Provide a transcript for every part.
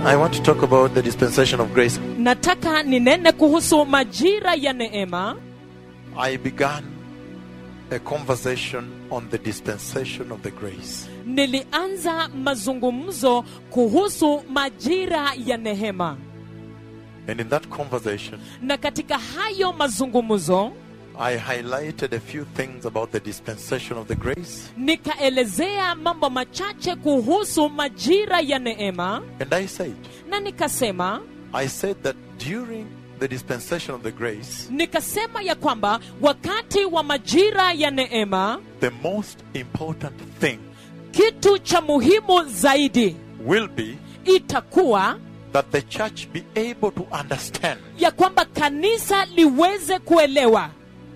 I want to talk about the dispensation of grace. nataka ninene kuhusu majira ya neema I began a conversation on the dispensation of the grace. nilianza mazungumzo kuhusu majira ya neema And in that conversation, na katika hayo mazungumzo I highlighted a few things about the dispensation of the grace. nikaelezea mambo machache kuhusu majira ya neema And I said, na nikasema I said that during the dispensation of the grace, nikasema ya kwamba wakati wa majira ya neema the most important thing kitu cha muhimu zaidi will be itakuwa that the church be able to understand ya kwamba kanisa liweze kuelewa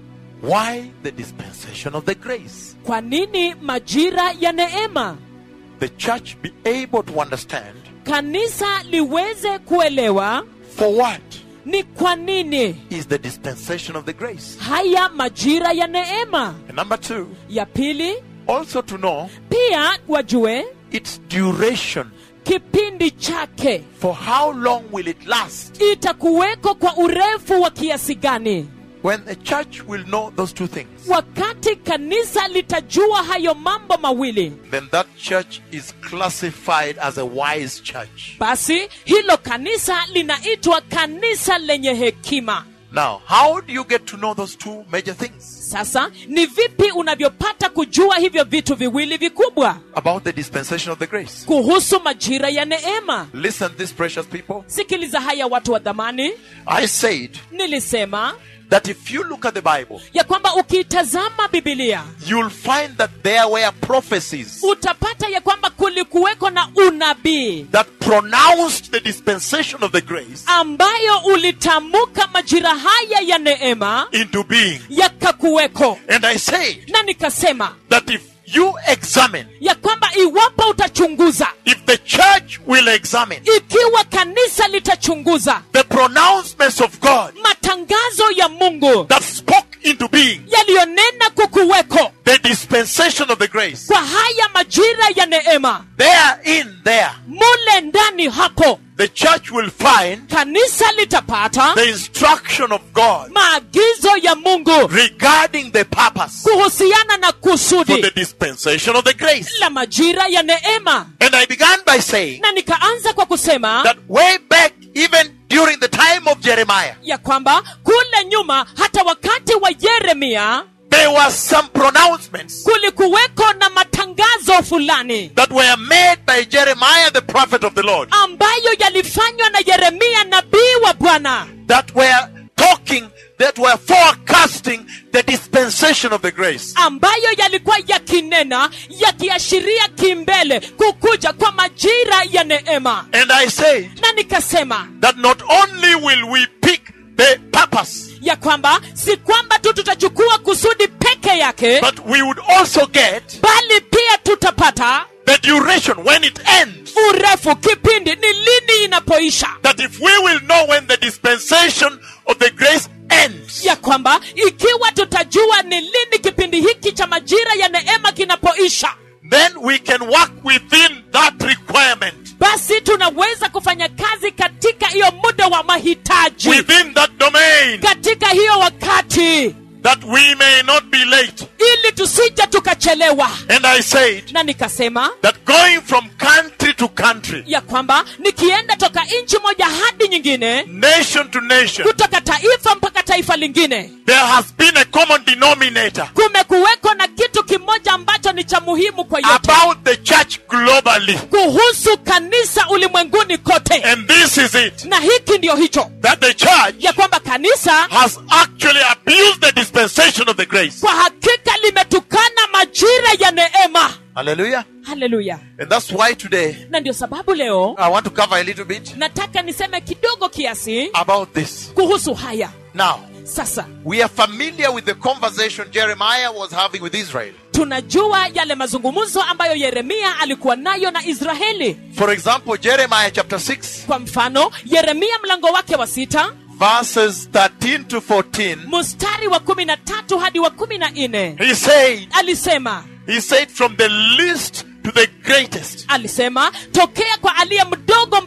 why the dispensation of the grace. kwa nini majira ya neema The church be able to understand kanisa liweze kuelewa for what ni kwa nini is the dispensation of the grace. haya majira ya neema And number two, ya pili also to know pia wajue its duration. kipindi chake For how long will it last? itakuweko kwa urefu wa kiasi gani When the church will know those two things, wakati kanisa litajua hayo mambo mawili then that church is classified as a wise church. basi hilo kanisa linaitwa kanisa lenye hekima Now, how do you get to know those two major things sasa ni vipi unavyopata kujua hivyo vitu viwili vikubwa about the dispensation of the grace? kuhusu majira ya neema Listen, these precious people. sikiliza haya watu wa dhamani I said nilisema that if you look at the Bible, ya kwamba ukiitazama bibilia you'll find that there were prophecies utapata ya kwamba kulikuweko na unabii that pronounced the dispensation of the grace ambayo ulitamka majira haya ya neema into being. yakakuweko And I said na nikasema that if you examine, ya kwamba iwapo utachunguza if the church will examine ikiwa kanisa litachunguza the pronouncements of God matangazo ya mungu that spoke into being yaliyonena kukuweko the dispensation of the grace, kwa haya majira ya neema there in there, mule ndani hapo the church will find kanisa litapata the instruction of God maagizo ya mungu regarding the purpose kuhusiana na for kusudi the dispensation of the grace. la majira ya neema And I began by saying na nikaanza kwa kusema that way back, even during the time of Jeremiah, ya kwamba kule nyuma hata wakati wa yeremia there were some pronouncements kulikuweko na matangazo fulani that were made by Jeremiah, the prophet of the Lord, ambayo yalifanywa na yeremia nabii wa bwana that were talking, that were forecasting the dispensation of the grace. ambayo yalikuwa yakinena yakiashiria kimbele kukuja kwa majira ya neema And I say na nikasema that not only will we pick the purpose, ya kwamba si kwamba tu tutachukua kusudi peke yake but we would also get bali pia tutapata the duration when it ends. urefu kipindi ni lini inapoisha That if we will know when the dispensation of the grace ends, ya kwamba ikiwa tutajua ni lini kipindi hiki cha majira ya neema kinapoisha then we can work within that requirement, basi tunaweza kufanya kazi katika hiyo muda wa mahitaji within that domain, katika hiyo wakati that we may not be late. ili tusije tukachelewa And I said na nikasema that going from country to country, ya kwamba nikienda toka nchi moja hadi nyingine nation to nation, kutoka taifa mpaka taifa lingine there has been a common denominator kumekuweko na kitu kimoja ambacho ni cha muhimu kwa yote about the church globally. kuhusu kanisa ulimwenguni kote And this is it na hiki ndio hicho that the church ya kwamba kanisa has actually abused the dispensation of the grace. kwa hakika limetukana majira ya neema Hallelujah. haleluya And that's why today na ndio sababu leo I want to cover a little bit nataka niseme kidogo kiasi about this. kuhusu haya Now, sasa we are familiar with the conversation Jeremiah was having with Israel. tunajua yale mazungumzo ambayo yeremia alikuwa nayo na israeli For example, Jeremiah chapter 6, kwa mfano yeremia mlango wake wa sita verses 13 to 14. mstari wa kumi na tatu hadi wa kumi na nne He said, alisema He said, from the least to the greatest, alisema tokea kwa aliye mdogo mpaka kwa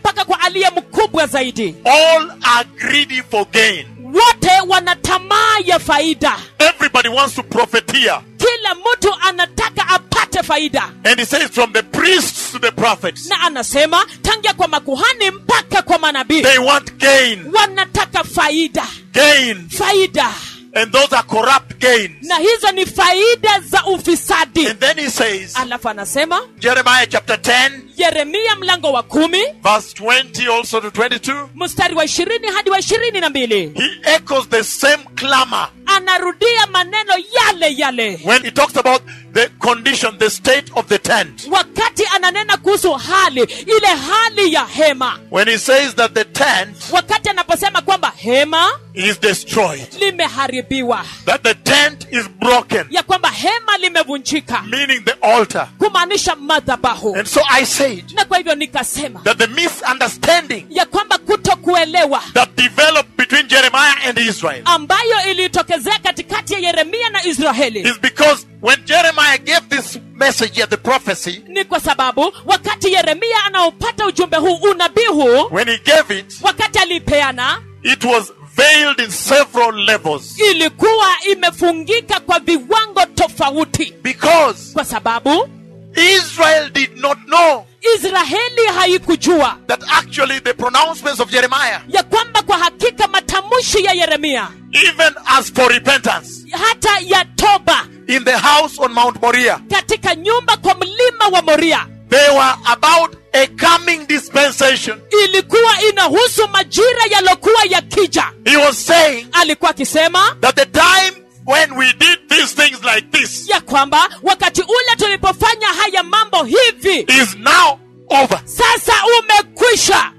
aliye mkubwa zaidi All are greedy for gain. wote wana tamaa ya faida Everybody wants to profiteer. kila mtu anataka apate faida And he says, from the priests to the prophets, na anasema tangia kwa makuhani mpaka kwa manabii they want gain. wanataka faida Gain. faida And those are corrupt gains. na hizo ni faida za ufisadi And then he says, alafu anasema Jeremiah chapter 10, yeremia mlango wa kumi verse 20 also to 22, mstari wa ishirini hadi wa ishirini na mbili he echoes the same clamor anarudia maneno yale yale when he talks about the condition, the state of the tent. wakati ananena kuhusu hali ile hali ya hema When he says that the tent wakati anaposema kwamba hema is destroyed, limeharibiwa that the tent is broken, ya kwamba hema limevunjika meaning the altar. kumaanisha madhabahu And so I said na kwa hivyo nikasema that the misunderstanding ya kwamba kutokuelewa that developed between Jeremiah and Israel ambayo ilitokezea katikati ya yeremia na israeli is because when Jeremiah gave this message here, the prophecy, ni kwa sababu wakati yeremia anaopata ujumbe huu unabii huu when he gave it, wakati alipeana it was veiled in several levels. ilikuwa imefungika kwa viwango tofauti Because kwa sababu Israel did not know israeli haikujua that actually the pronouncements of Jeremiah, ya kwamba kwa hakika matamshi ya yeremia even as for repentance, hata ya toba in the house on Mount Moriah, katika nyumba kwa mlima wa moria they were about a coming dispensation. ilikuwa inahusu majira yalokuwa yakija He was saying alikuwa akisema that the time when we did these things like this ya kwamba wakati ule tulipofanya haya mambo hivi is now over. sasa umekwisha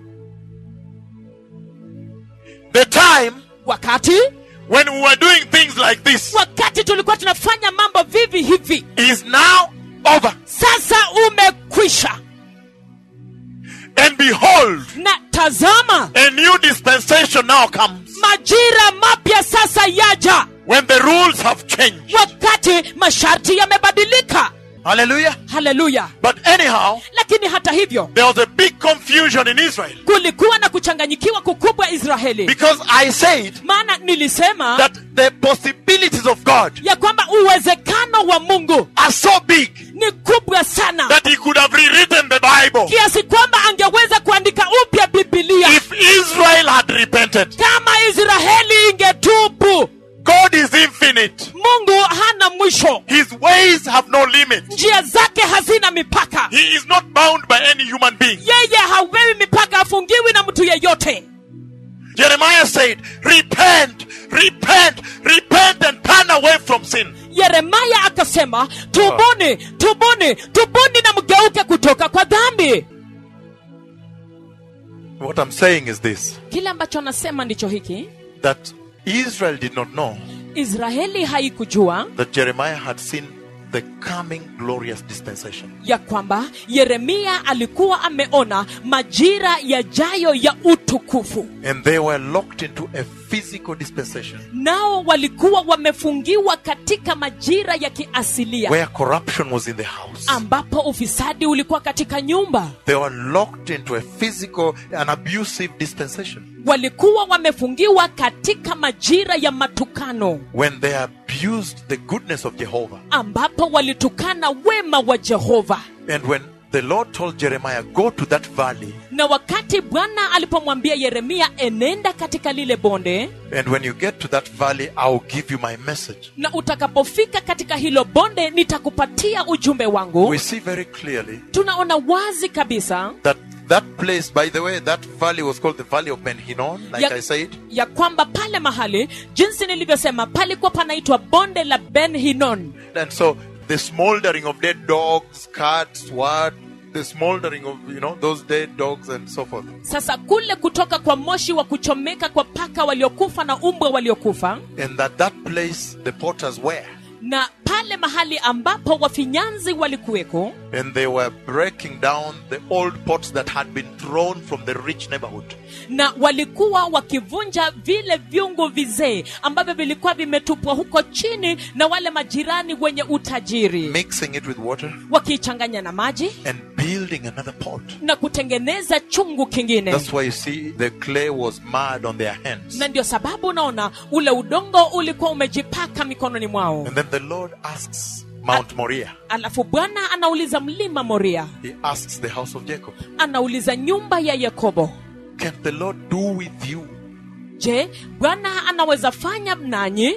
The time wakati when we were doing things like this wakati tulikuwa tunafanya mambo vivi hivi is now over. sasa umekwisha And behold, na tazama a new dispensation now comes majira mapya sasa yaja when the rules have changed. wakati masharti yamebadilika Hallelujah. haleluya But anyhow, lakini hata hivyo there was a big confusion in Israel kulikuwa na kuchanganyikiwa kukubwa israeli because I said maana nilisema that the possibilities of God ya kwamba uwezekano wa mungu are so big ni kubwa sana that he could have rewritten the Bible kiasi kwamba angeweza kuandika upya bibilia if Israel had repented. kama israeli ingetubu God is infinite. mungu hana mwisho His ways have no limit. njia zake hazina mipaka He is not bound by any human being. yeye hawewi mipaka afungiwi na mtu yeyote Jeremiah said, Repent, repent, repent, and turn away from sin. yeremaya akasema tubuni tubuni tubuni na mgeuke kutoka kwa dhambi What I'm saying is this kile ambacho anasema ndicho hiki that Israel did not know israeli haikujua that Jeremiah had seen the coming glorious dispensation. ya kwamba yeremia alikuwa ameona majira yajayo ya utukufu And they were locked into a physical dispensation nao walikuwa wamefungiwa katika majira ya kiasilia where corruption was in the house. ambapo ufisadi ulikuwa katika nyumba They were locked into a physical and abusive dispensation walikuwa wamefungiwa katika majira ya matukano when they abused the goodness of Jehovah. ambapo walitukana wema wa jehova And when the Lord told Jeremiah, Go to that valley, na wakati bwana alipomwambia yeremia enenda katika lile bonde and when you get to that valley, I'll give you my message. na utakapofika katika hilo bonde nitakupatia ujumbe wangu We see very clearly tunaona wazi kabisa that that place, by the way, that valley was called the Valley of Ben Hinnon, like Ya- I said. ya kwamba pale mahali jinsi nilivyosema palikuwa panaitwa bonde la ben hinon And so the smoldering of dead dogs, cats, what, the smoldering of, you know, those dead dogs and so forth. sasa kule kutoka kwa moshi wa kuchomeka kwa paka waliokufa na umbwa waliokufa And that that place, the potters were. na pale mahali ambapo wafinyanzi walikuweko And they were breaking down the old pots that had been thrown from the rich neighborhood. na walikuwa wakivunja vile vyungu vizee ambavyo vilikuwa vimetupwa huko chini na wale majirani wenye utajiri mixing it with water wakiichanganya na maji and building another pot. na kutengeneza chungu kingine That's why you see the clay was mud on their hands. na ndio sababu unaona ule udongo ulikuwa umejipaka mikononi mwao And then the Lord asks Mount Moriah. alafu bwana anauliza mlima moria He asks the house of Jacob, anauliza nyumba ya yakobo Can the Lord do with you je bwana anaweza fanya nanyi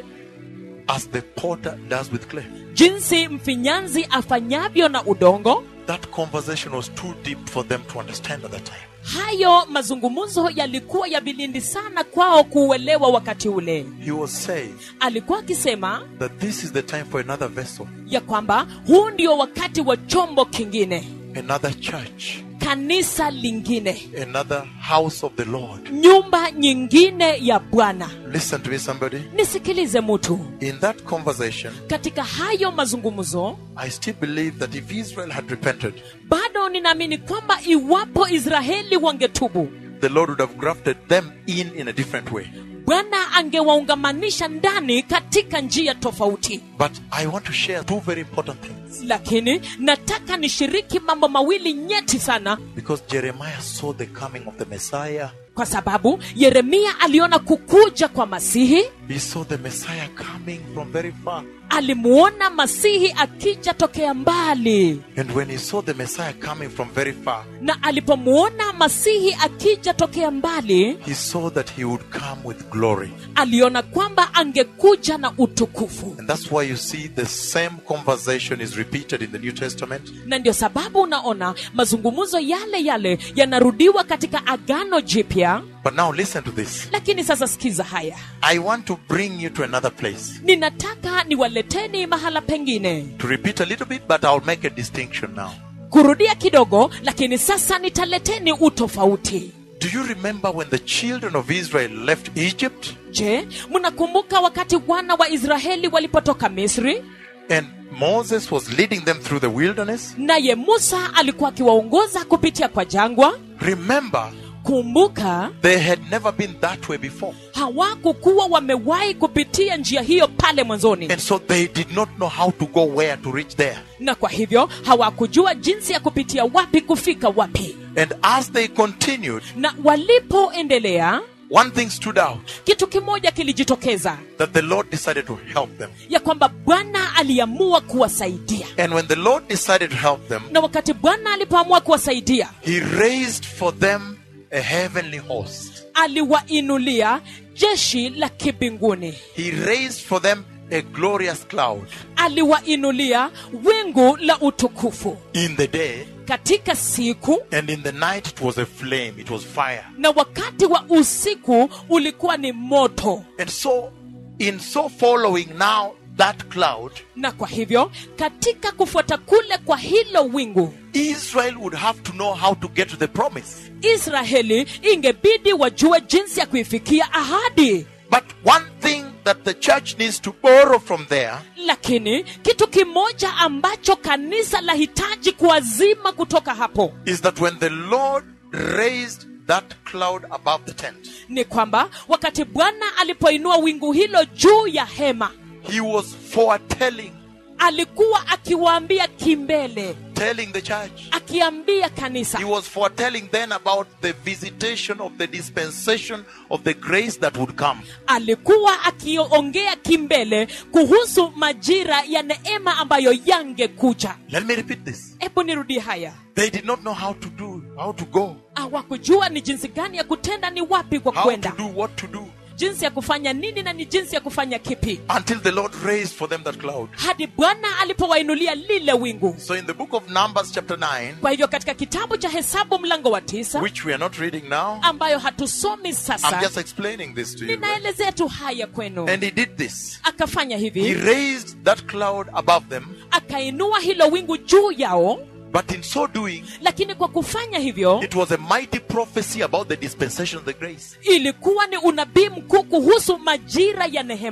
as the potter does with clay? jinsi mfinyanzi afanyavyo na udongo That conversation was too deep for them to understand at that time. hayo mazungumzo yalikuwa ya vilindi sana kwao kuuelewa wakati ule He was saying alikuwa akisema that this is the time for another vessel, ya kwamba huu ndio wakati wa chombo kingine another church, kanisa lingine another house of the Lord. nyumba nyingine ya bwana Listen to me, somebody. nisikilize mtu In that conversation, katika hayo mazungumzo I still believe that if Israel had repented, bado ninaamini kwamba iwapo israeli wangetubu the Lord would have grafted them in in a different way. bwana angewaungamanisha ndani katika njia tofauti But I want to share two very important things lakini nataka nishiriki mambo mawili nyeti sana because Jeremiah saw the coming of the Messiah. kwa sababu yeremia aliona kukuja kwa masihi He saw the Messiah coming from very far. alimuona masihi akija tokea mbali And when he saw the Messiah coming from very far, na alipomuona masihi akija tokea mbali he saw that he would come with glory. aliona kwamba angekuja na utukufu And that's why you see the same conversation is repeated in the New Testament. na ndio sababu unaona mazungumzo yale yale yanarudiwa katika agano jipya But now listen to this. lakini sasa sikiza haya I want to bring you to another place. ninataka niwaleteni mahala pengine To repeat a little bit, but I'll make a distinction now. kurudia kidogo lakini sasa nitaleteni utofauti Do you remember when the children of Israel left Egypt je mnakumbuka wakati wana wa israeli walipotoka misri and Moses was leading them through the wilderness? naye musa alikuwa akiwaongoza kupitia kwa jangwa Remember, kumbuka they had never been that way before. hawakukuwa wamewahi kupitia njia hiyo pale mwanzoni And so they did not know how to go where to reach there. na kwa hivyo hawakujua jinsi ya kupitia wapi kufika wapi And as they continued, na walipoendelea one thing stood out kitu kimoja kilijitokeza that the Lord decided to help them. ya kwamba bwana aliamua kuwasaidia And when the Lord decided to help them, na wakati bwana alipoamua kuwasaidia He raised for them a heavenly host. aliwainulia jeshi la kibinguni He raised for them a glorious cloud aliwainulia wingu la utukufu in the day, katika siku and in the night it was a flame, it was fire. na wakati wa usiku ulikuwa ni moto And so, in so following now that cloud, na kwa hivyo katika kufuata kule kwa hilo wingu Israel would have to know how to get to the promise. israeli ingebidi wajue jinsi ya kuifikia ahadi But one thing that the church needs to borrow from there lakini kitu kimoja ambacho kanisa lahitaji kuazima kutoka hapo is that when the Lord raised that cloud above the tent, ni kwamba wakati bwana alipoinua wingu hilo juu ya hema He was foretelling, alikuwa akiwaambia kimbele telling the church. akiambia kanisa He was foretelling then about the visitation of the dispensation of the grace that would come. alikuwa akiongea kimbele kuhusu majira ya neema ambayo yangekuja Let me repeat this. hebu nirudie haya They did not know how to do, how to go, hawakujua ni jinsi gani ya kutenda ni wapi kwa how kwenda to do what to do jinsi ya kufanya nini na ni jinsi ya kufanya kipi until the Lord raised for them that cloud. hadi bwana alipowainulia lile wingu So in the book of Numbers, chapter 9, kwa hivyo katika kitabu cha hesabu mlango wa tisa which we are not reading now, ambayo hatusomi I'm sasa just explaining this to you. ninaelezea tu haya kwenu And he did this. akafanya He hivi raised that cloud above them, akainua hilo wingu juu yao but in so doing, lakini kwa kufanya hivyo it was a mighty prophecy about the dispensation of the grace. ilikuwa ni unabii mkuu kuhusu majira ya nehema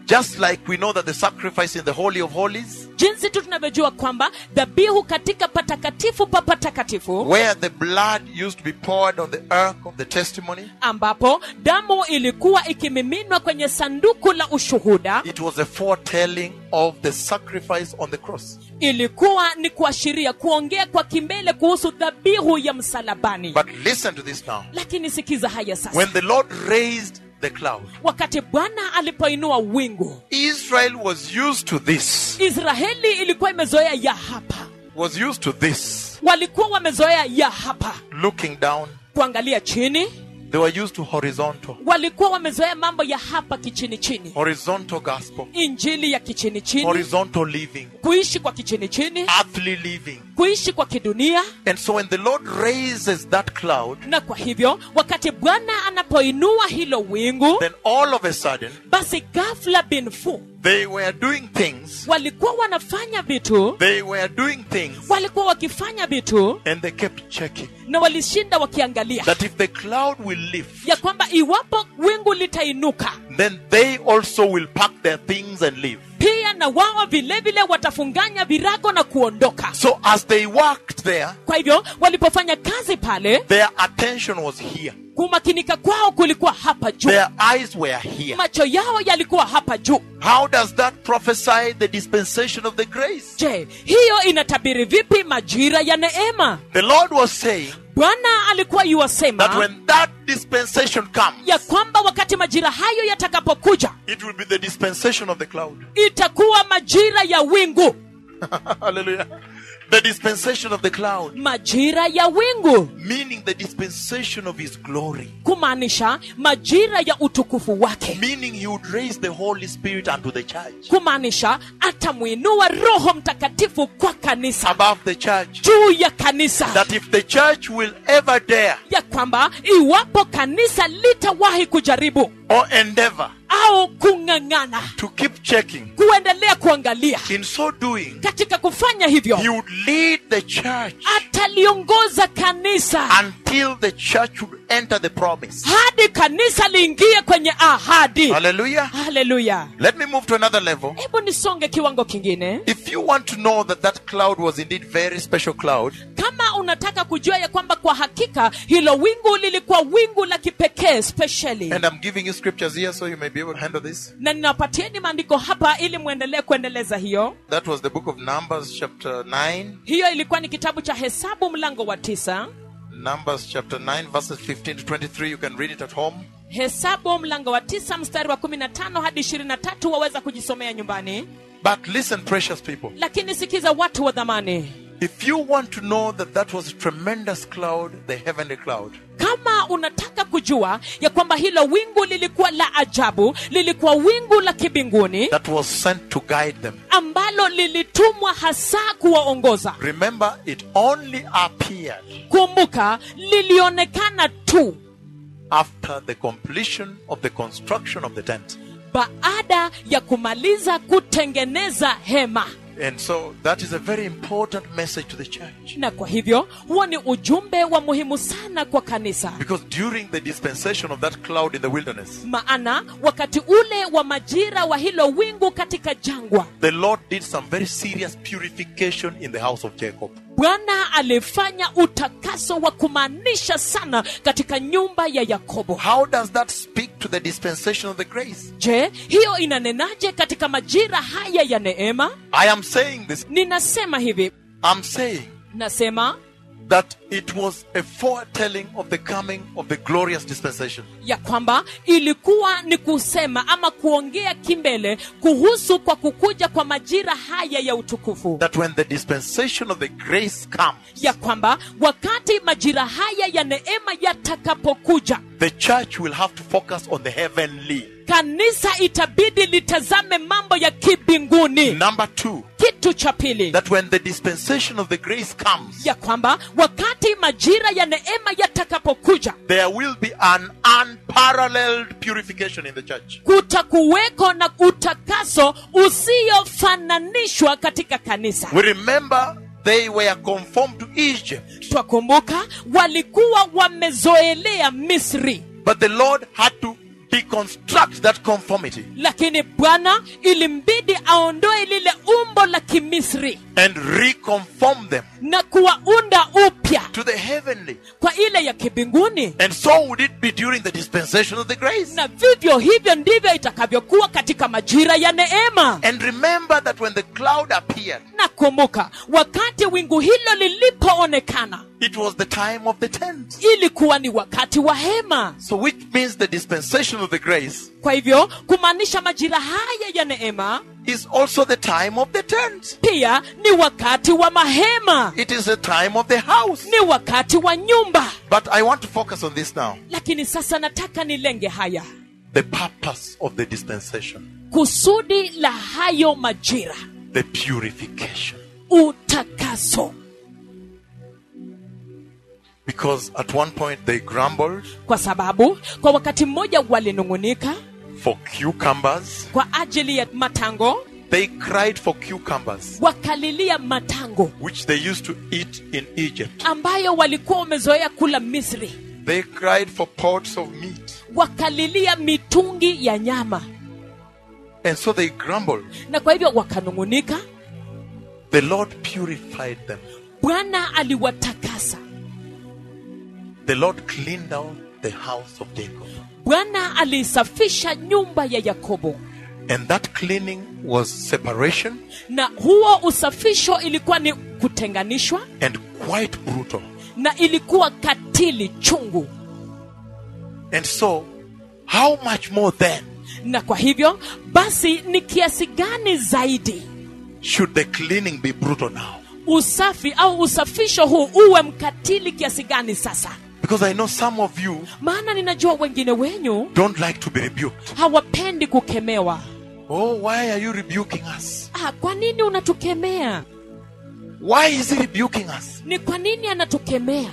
Just like we know that the sacrifice in the Holy of Holies, jinsi tu tunavyojua kwamba dhabihu katika patakatifu pa patakatifu where the blood used to be poured on the ark of the testimony, ambapo damu ilikuwa ikimiminwa kwenye sanduku la ushuhuda it was a foretelling of the sacrifice on the cross. ilikuwa ni kuashiria kuongea kwa kimbele kuhusu dhabihu ya msalabani But listen to this now. lakini sikiza haya sasa When the Lord raised the cloud, wakati bwana alipoinua wingu Israel was used to this. israeli ilikuwa imezoea ya hapa Was used to this. walikuwa wamezoea ya hapa Looking down, kuangalia chini they were used to horizontal. walikuwa wamezoea mambo ya hapa kichini chini Horizontal gospel. injili ya kichini chini Horizontal living. kuishi kwa kichini chini Earthly living. kuishi kwa kidunia And so when the Lord raises that cloud, na kwa hivyo wakati bwana anapoinua hilo wingu then all of a sudden, basi ghafla binfu they were doing things. walikuwa wanafanya vitu They were doing things. walikuwa wakifanya vitu And they kept checking na walishinda wakiangalia that if the cloud will lift, ya kwamba iwapo wingu litainuka then they also will pack their things and leave. pia na wao vilevile watafunganya virago na kuondoka So as they worked there, kwa hivyo walipofanya kazi pale their attention was here. kumakinika kwao kulikuwa hapa juu Their eyes were here. macho yao yalikuwa hapa juu How does that prophesy the dispensation of the grace? je hiyo inatabiri vipi majira ya neema The Lord was saying bwana alikuwa that yuwasema when that dispensation comes, ya kwamba wakati majira hayo yatakapokuja it will be the dispensation of the cloud. itakuwa majira ya wingu Hallelujah. The dispensation of the cloud, majira ya wingu meaning the dispensation of His glory, kumaanisha majira ya utukufu wake meaning He would raise the Holy Spirit unto the church, kumaanisha atamwinua roho mtakatifu kwa kanisa above the church. juu ya kanisa That if the church will ever dare ya kwamba iwapo kanisa litawahi kujaribu or endeavor au kung'ang'ana to keep checking, kuendelea kuangalia in so doing, katika kufanya hivyo He would lead the church ataliongoza kanisa until the church would enter the promise. hadi kanisa liingie kwenye ahadi Hallelujah. haleluya Let me move to another level. hebu nisonge kiwango kingine If you want to know that that cloud was indeed very special cloud, kama unataka kujua ya kwamba kwa hakika hilo wingu lilikuwa wingu la kipekee specially and I'm giving you scriptures here so you may be able to handle this. na ninawapatieni maandiko hapa ili mwendelee kuendeleza hiyo That was the book of Numbers, chapter 9. hiyo ilikuwa ni kitabu cha hesabu mlango wa tisa Numbers, chapter 9, verses 15 to 23. You can read it at home. hesabu mlango wa tisa mstari wa kumi na tano hadi ishirini na tatu waweza kujisomea nyumbani But listen, precious people. lakini sikiza watu wa dhamani If you want to know that that was a tremendous cloud, the heavenly cloud, kama unataka kujua ya kwamba hilo wingu lilikuwa la ajabu lilikuwa wingu la kibinguni that was sent to guide them, ambalo lilitumwa hasa kuwaongoza remember it only appeared kumbuka lilionekana tu after the completion of the construction of the tent. baada ya kumaliza kutengeneza hema And so that is a very important message to the church. na kwa hivyo huo ni ujumbe wa muhimu sana kwa kanisa Because during the dispensation of that cloud in the wilderness, maana wakati ule wa majira wa hilo wingu katika jangwa the Lord did some very serious purification in the house of Jacob. bwana alifanya utakaso wa kumaanisha sana katika nyumba ya yakobo How does that speak to the dispensation of the grace? je hiyo inanenaje katika majira haya ya neema I am saying this. ninasema hivi I'm saying nasema that it was a foretelling of the coming of the glorious dispensation. ya kwamba ilikuwa ni kusema ama kuongea kimbele kuhusu kwa kukuja kwa majira haya ya utukufu That when the dispensation of the grace comes, ya kwamba wakati majira haya ya neema yatakapokuja the church will have to focus on the heavenly. kanisa itabidi litazame mambo ya kibinguni Number two, kitu cha pili that when the dispensation of the grace comes, ya kwamba wakati majira ya neema yatakapokuja there will be an unparalleled purification in the church. kutakuweko na utakaso usiofananishwa katika kanisa We remember they were conformed to Egypt, twakumbuka walikuwa wamezoelea misri but the Lord had to deconstruct that conformity lakini bwana ilimbidi aondoe lile umbo la kimisri and reconform them na kuwaunda upya to the heavenly. kwa ile ya kibinguni And so would it be during the dispensation of the grace. na vivyo hivyo ndivyo itakavyokuwa katika majira ya neema And remember that when the cloud appeared, na kumbuka wakati wingu hilo lilipoonekana it was the time of the tent. ilikuwa ni wakati wa hema So, which means the dispensation of the grace kwa hivyo kumaanisha majira haya ya neema is also the time of the tent. pia ni wakati wa mahema It is the time of the house. ni wakati wa nyumba But I want to focus on this now lakini sasa nataka nilenge haya the purpose of the dispensation, kusudi la hayo majira the purification. utakaso Because at one point they grumbled kwa sababu kwa wakati mmoja walinung'unika for cucumbers, kwa ajili ya matango they cried for cucumbers, wakalilia matango which they used to eat in Egypt. ambayo walikuwa wamezoea kula misri They cried for pots of meat. wakalilia mitungi ya nyama And so they grumbled. na kwa hivyo wakanung'unika The Lord purified them. bwana aliwatakasa The Lord cleaned out the house of Jacob. bwana aliisafisha nyumba ya yakobo And that cleaning was separation na huo usafisho ilikuwa ni kutenganishwa and quite brutal. na ilikuwa katili chungu And so, how much more then na kwa hivyo basi ni kiasi gani zaidi should the cleaning be brutal now? usafi au usafisho huu uwe mkatili kiasi gani sasa Because I know some of you maana ninajua wengine wenyu don't like to be rebuked. hawapendi kukemewa Oh, why are you rebuking us? ah, kwa nini unatukemea Why is he rebuking us? ni kwa nini anatukemea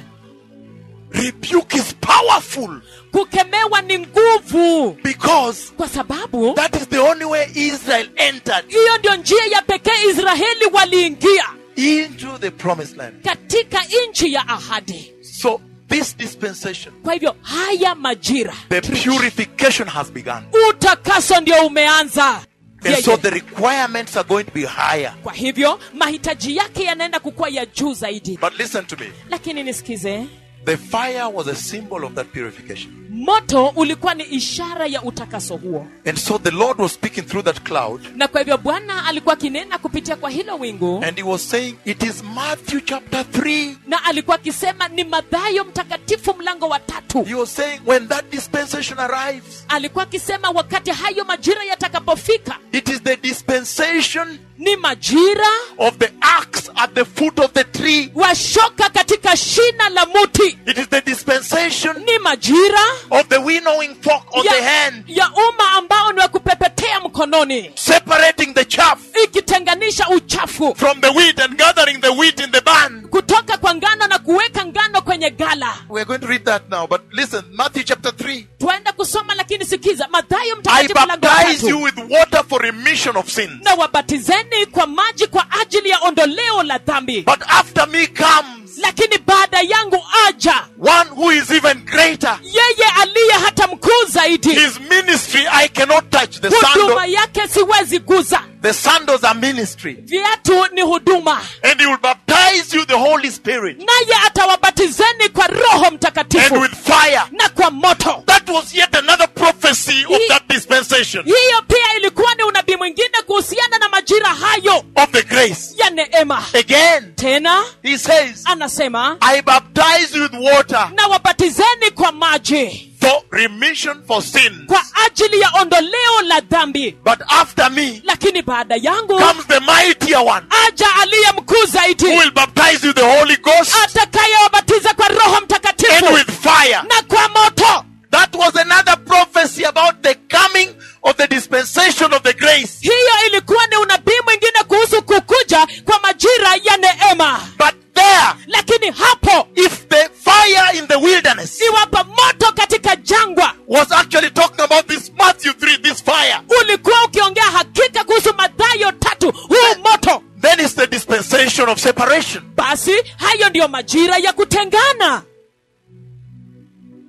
Rebuke is powerful kukemewa ni nguvu because kwa sababu that is the only way Israel entered hiyo ndio njia ya pekee israeli waliingia into the promised land. katika nchi ya ahadi So, this dispensation, kwa hivyo haya majira the purification has begun. utakaso ndio umeanza And so Yeye. the requirements are going to be higher. kwa hivyo mahitaji yake yanaenda kukuwa ya juu zaidi But listen to me. lakini nisikize The fire was a symbol of that purification. moto ulikuwa ni ishara ya utakaso huo And so the Lord was speaking through that cloud na kwa hivyo bwana alikuwa akinena kupitia kwa hilo wingu and he was saying, It is Matthew chapter 3. na alikuwa akisema ni madhayo mtakatifu mlango wa tatu He was saying, When that dispensation arrives, alikuwa akisema wakati hayo majira yatakapofika it is the dispensation ni majira of the axe at the foot of the tree. washoka katika shina la muti It is the dispensation ni majira of the winnowing fork on the hand, ya umma ambao ni wa kupepetea mkononi separating the chaff ikitenganisha uchafu from the wheat and gathering the wheat in the barn. kutoka kwa ngano na kuweka ngano kwenye gala We're going to read that now, but listen, Matthew chapter 3. twaenda kusoma lakini sikiza madhayo I mtakatifu mlango wa baptize you tatu with water for remission of sins. na wabatizeni kwa maji kwa ajili ya ondoleo la dhambi But after me comes lakini baada yangu aja one who is even greater. yeye aliye hata mkuu zaidi His ministry I cannot touch. The huduma sandal, yake siwezi guza the sandals are ministry. viatu ni huduma And he will baptize you the Holy Spirit naye atawabatizeni kwa roho and mtakatifu with fire. na kwa moto That was yet another prophecy of He- that dispensation hiyo pia ilikuwa ni unabii mwingine kuhusiana na majira hayo of the grace. ya neema Again, tena he says, anasema I baptize you with water na wabatizeni kwa maji for remission for sin. kwa ajili ya ondoleo la dhambi But after me lakini baada yangu comes the mightier one aja aliye mkuu who zaidi will baptize you the Holy Ghost atakayewabatiza kwa roho and mtakatifu with fire. na kwa moto That was another prophecy about the coming of the dispensation of the grace. hiyo ilikuwa ni unabii mwingine kuhusu kukuja kwa majira ya neema But there, lakini hapo if the fire in the wilderness iwapo moto katika jangwa was actually talking about this Matthew 3, this fire, ulikuwa ukiongea hakika kuhusu madhayo tatu huu moto then it's the dispensation of separation. basi hayo ndiyo majira ya kutengana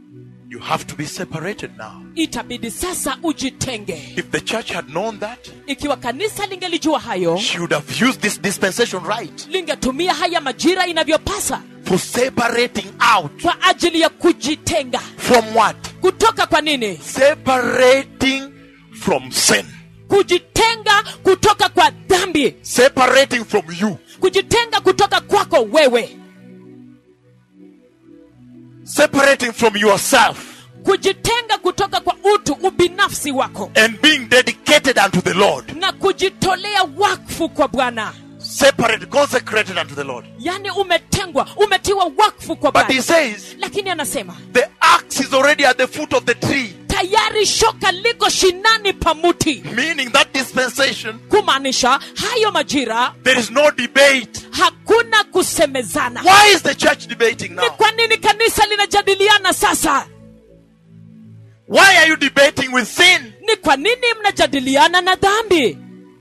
You have to be separated now. itabidi sasa ujitenge If the church had known that, ikiwa kanisa lingelijua hayo she would have used this dispensation right lingetumia haya majira inavyopasa for separating out kwa ajili ya kujitenga from what? kutoka kwa nini Separating from sin. kujitenga kutoka kwa dhambi Separating from you. kujitenga kutoka kwako wewe Separating from yourself kujitenga kutoka kwa utu ubinafsi wako and being dedicated unto the Lord. na kujitolea wakfu kwa bwana Separated, consecrated unto the Lord. yaani umetengwa umetiwa wakfu kwa But he bwana says lakini anasema the axe is already at the foot of the tree, tayari shoka liko shinani pa muti meaning that dispensation, kumaanisha hayo majira there is no debate. hakuna kusemezana Why is the church debating ni now? kwa nini kanisa linajadiliana sasa Why are you debating with sin? ni kwa nini mnajadiliana na dhambi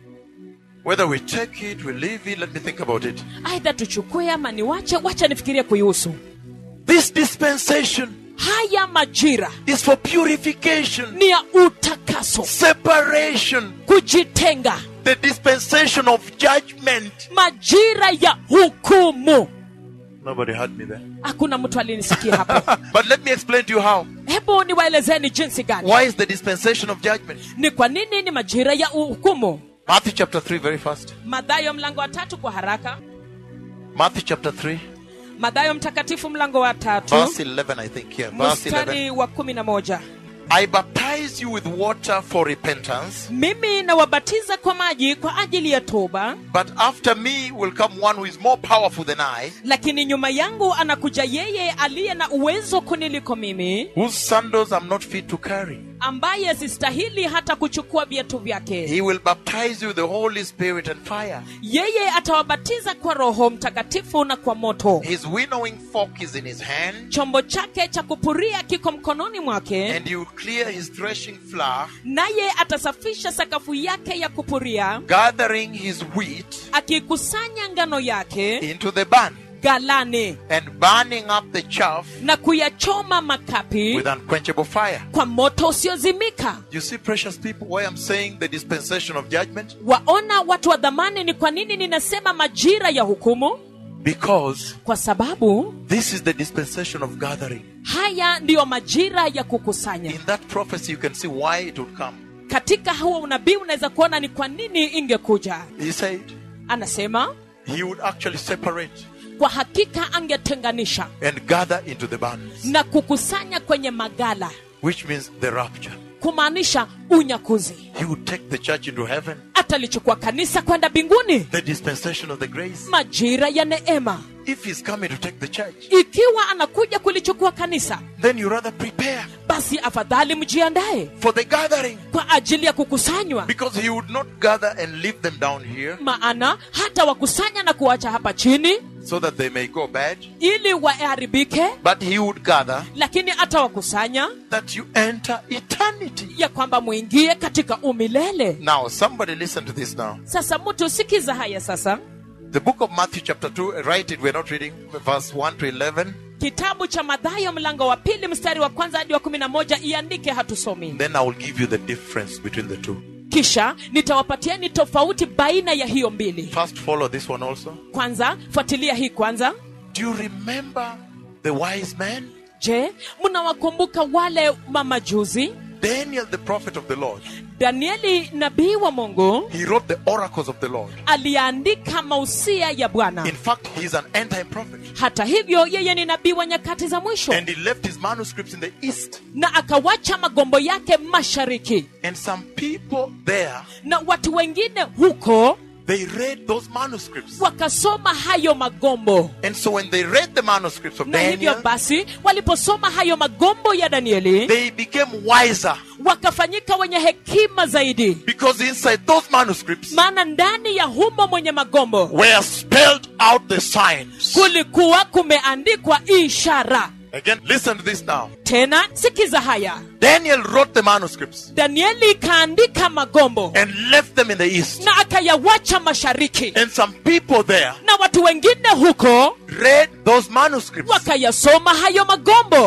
Whether we take it, we leave it, let me think about it. aidha tuchukue ama niwache wacha nifikirie kuihusu This dispensation haya majira is for purification, ni ya utakaso separation, kujitenga the dispensation of judgment. majira ya hukumu Nobody heard me there. hakuna mtu alinisikia hapo but let me explain to you how. hebu niwaelezeni jinsi gani Why is the dispensation of judgment? ni kwa nini ni majira ya hukumu Matthew chapter 3, very fast. madhayo mlango wa tatu kwa haraka Matthew chapter 3, madhayo mtakatifu mlango wa tatu verse 11, I think. Yeah, verse 11. mstari wa kumi na moja I baptize you with water for repentance, mimi nawabatiza kwa maji kwa ajili ya toba but after me will come one who is more powerful than I, lakini nyuma yangu anakuja yeye aliye na uwezo kuniliko mimi whose sandals I'm not fit to carry. ambaye sistahili hata kuchukua viatu vyake He will baptize you with the Holy Spirit and fire. yeye atawabatiza kwa roho mtakatifu na kwa moto His winnowing fork is in his hand, chombo chake cha kupuria kiko mkononi mwake and he will clear his threshing floor, naye atasafisha sakafu yake ya kupuria gathering his wheat akikusanya ngano yake into the barn, galani and burning up the chaff na kuyachoma makapi with unquenchable fire. kwa moto usiozimika You see, precious people, why I'm saying the dispensation of judgment? waona watu wa dhamani ni kwa nini ninasema majira ya hukumu Because kwa sababu this is the dispensation of gathering. haya ndiyo majira ya kukusanya In that prophecy, you can see why it would come. katika huo unabii unaweza kuona ni kwa nini ingekuja He said anasema he would actually separate kwa hakika angetenganisha and gather into the barns, na kukusanya kwenye magala which means the rapture. kumaanisha unyakuzi He would take the church into heaven, atalichukua kanisa kwenda mbinguni the dispensation of the grace. majira ya neema If he's coming to take the church, ikiwa anakuja kulichukua kanisa then you rather prepare basi afadhali mjiandae for the gathering kwa ajili ya kukusanywa because he would not gather and leave them down here maana hata wakusanya na kuacha hapa chini so that they may go bad, ili waharibike but he would gather lakini atawakusanya that you enter eternity. ya kwamba mwingie katika umilele Now, somebody listen to this now. sasa mtu sikiza haya sasa The book of Matthew, chapter 2, write it, we're not reading, verse 1 to 11. kitabu cha madhayo mlango wa pili mstari wa kwanza hadi wa kumi na moja iandike hatusomi Then I will give you the difference between the two. kisha nitawapatieni tofauti baina ya hiyo mbili First, follow this one also. kwanza fuatilia hii kwanza Do you remember the wise man? je mnawakumbuka wale mamajuzi Daniel, the prophet of the Lord. danieli nabii wa mungu He wrote the oracles of the Lord. aliandika mausia ya bwana In fact, he's an end time prophet. hata hivyo yeye ni nabii wa nyakati za mwisho And he left his manuscripts in the east. na akawacha magombo yake mashariki And some people there, na watu wengine huko they read those manuscripts. wakasoma hayo magombo And so when they read the manuscripts of na hivyo Daniel, basi waliposoma hayo magombo ya danieli they became wiser wakafanyika wenye hekima zaidi because inside those manuscripts maana ndani ya humo mwenye magombo were spelled out the signs. kulikuwa kumeandikwa ishara Again, listen to this now. tena sikiza haya Daniel wrote the manuscripts danieli kaandika magombo and left them in the east. na akayawacha mashariki And some people there na watu wengine huko read those manuscripts. wakayasoma hayo magombo But when they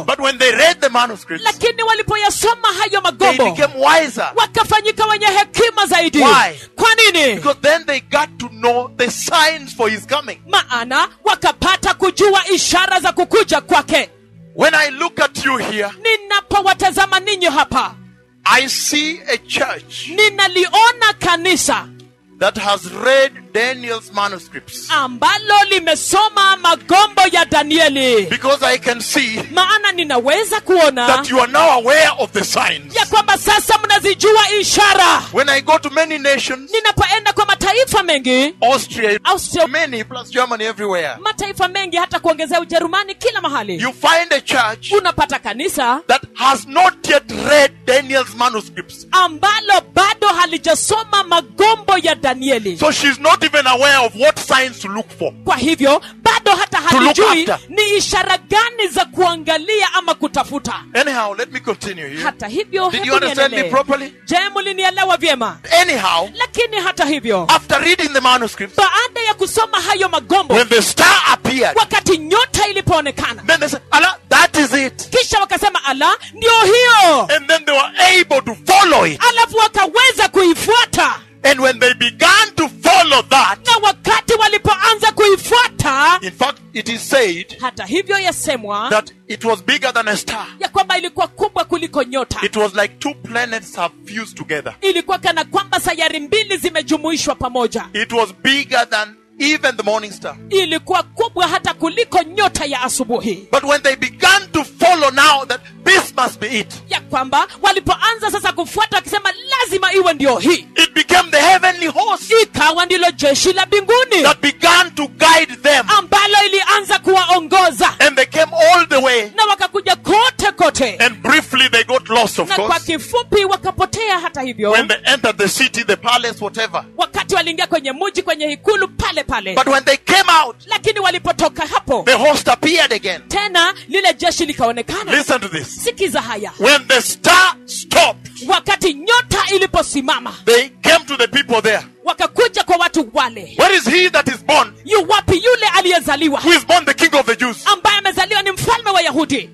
they read the manuscripts, lakini walipoyasoma hayo they magombo became wiser. wakafanyika wenye hekima zaidi Why? kwa nini Because then they got to know the signs for his coming. maana wakapata kujua ishara za kukuja kwake When I look at you here, ninapowatazama ninyi hapa I see a church ninaliona kanisa that has read Daniel's manuscripts. ambalo limesoma magombo ya danieli Because I can see maana ninaweza kuona that you are now aware of the signs. ya kwamba sasa mnazijua ishara When I go to many nations, ninapoenda kwa mataifa mengi Austria, Austria, many plus Germany everywhere, mataifa mengi hata kuongezea ujerumani kila mahali you find a church unapata kanisa that has not yet read Daniel's manuscripts. ambalo bado halijasoma magombo ya danieli So she's not even aware of what signs to look for. kwa hivyo bado hata To look halijui after. ni ishara gani za kuangalia ama kutafuta Anyhow, let me continue here. hata hivyo Did hebu you understand me niendelee. properly? je mulinielewa vyema Anyhow, lakini hata hivyo after reading the manuscripts, baada ya kusoma hayo magombo when the star appeared, wakati nyota ilipoonekana then they said, Allah, that is it. kisha wakasema ala ndio hiyo And then they were able to follow it. alafu wakaweza kuifuata And when they began to follow that, na wakati walipoanza kuifuata in fact, it is said hata hivyo yasemwa that it was bigger than a star. ya kwamba ilikuwa kubwa kuliko nyota It was like two planets have fused together. ilikuwa kana kwamba sayari mbili zimejumuishwa pamoja It was bigger than even the morning star. ilikuwa kubwa hata kuliko nyota ya asubuhi But when they began to follow now that this must be it, ya kwamba walipoanza sasa kufuata wakisema lazima iwe ndio hii it became the heavenly host ikawa ndilo jeshi la mbinguni that began to guide them. ambalo ilianza kuwaongoza And they came all the way. na wakakuja kote kote And briefly they got lost, of na kwa course. kifupi wakapotea hata hivyo When they entered the city, the palace, whatever. wakati waliingia kwenye muji kwenye ikulu pale pale But when they came out, lakini walipotoka hapo the host appeared again. tena lile jeshi likaonekana Listen to this. sikiza haya When the star stopped, wakati nyota iliposimama they came to the people there. wakakuja kwa watu wale Where is he that is born? yu wapi yule aliyezaliwa Who is born the king of the Jews? ambaye amezaliwa ni mfalme wa yahudi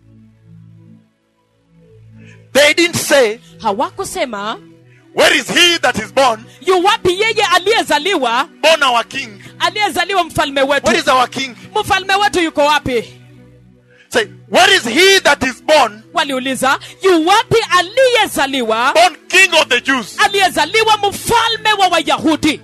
They didn't say, hawakusema Where is he that is born? yu wapi yeye aliyezaliwa Born our king. aliyezaliwa mfalme Where wetu is our king? mfalme wetu yuko wapi Say, Where is he that is born? waliuliza yu wapi aliyezaliwa Born king of the Jews. aliyezaliwa mfalme wa wayahudi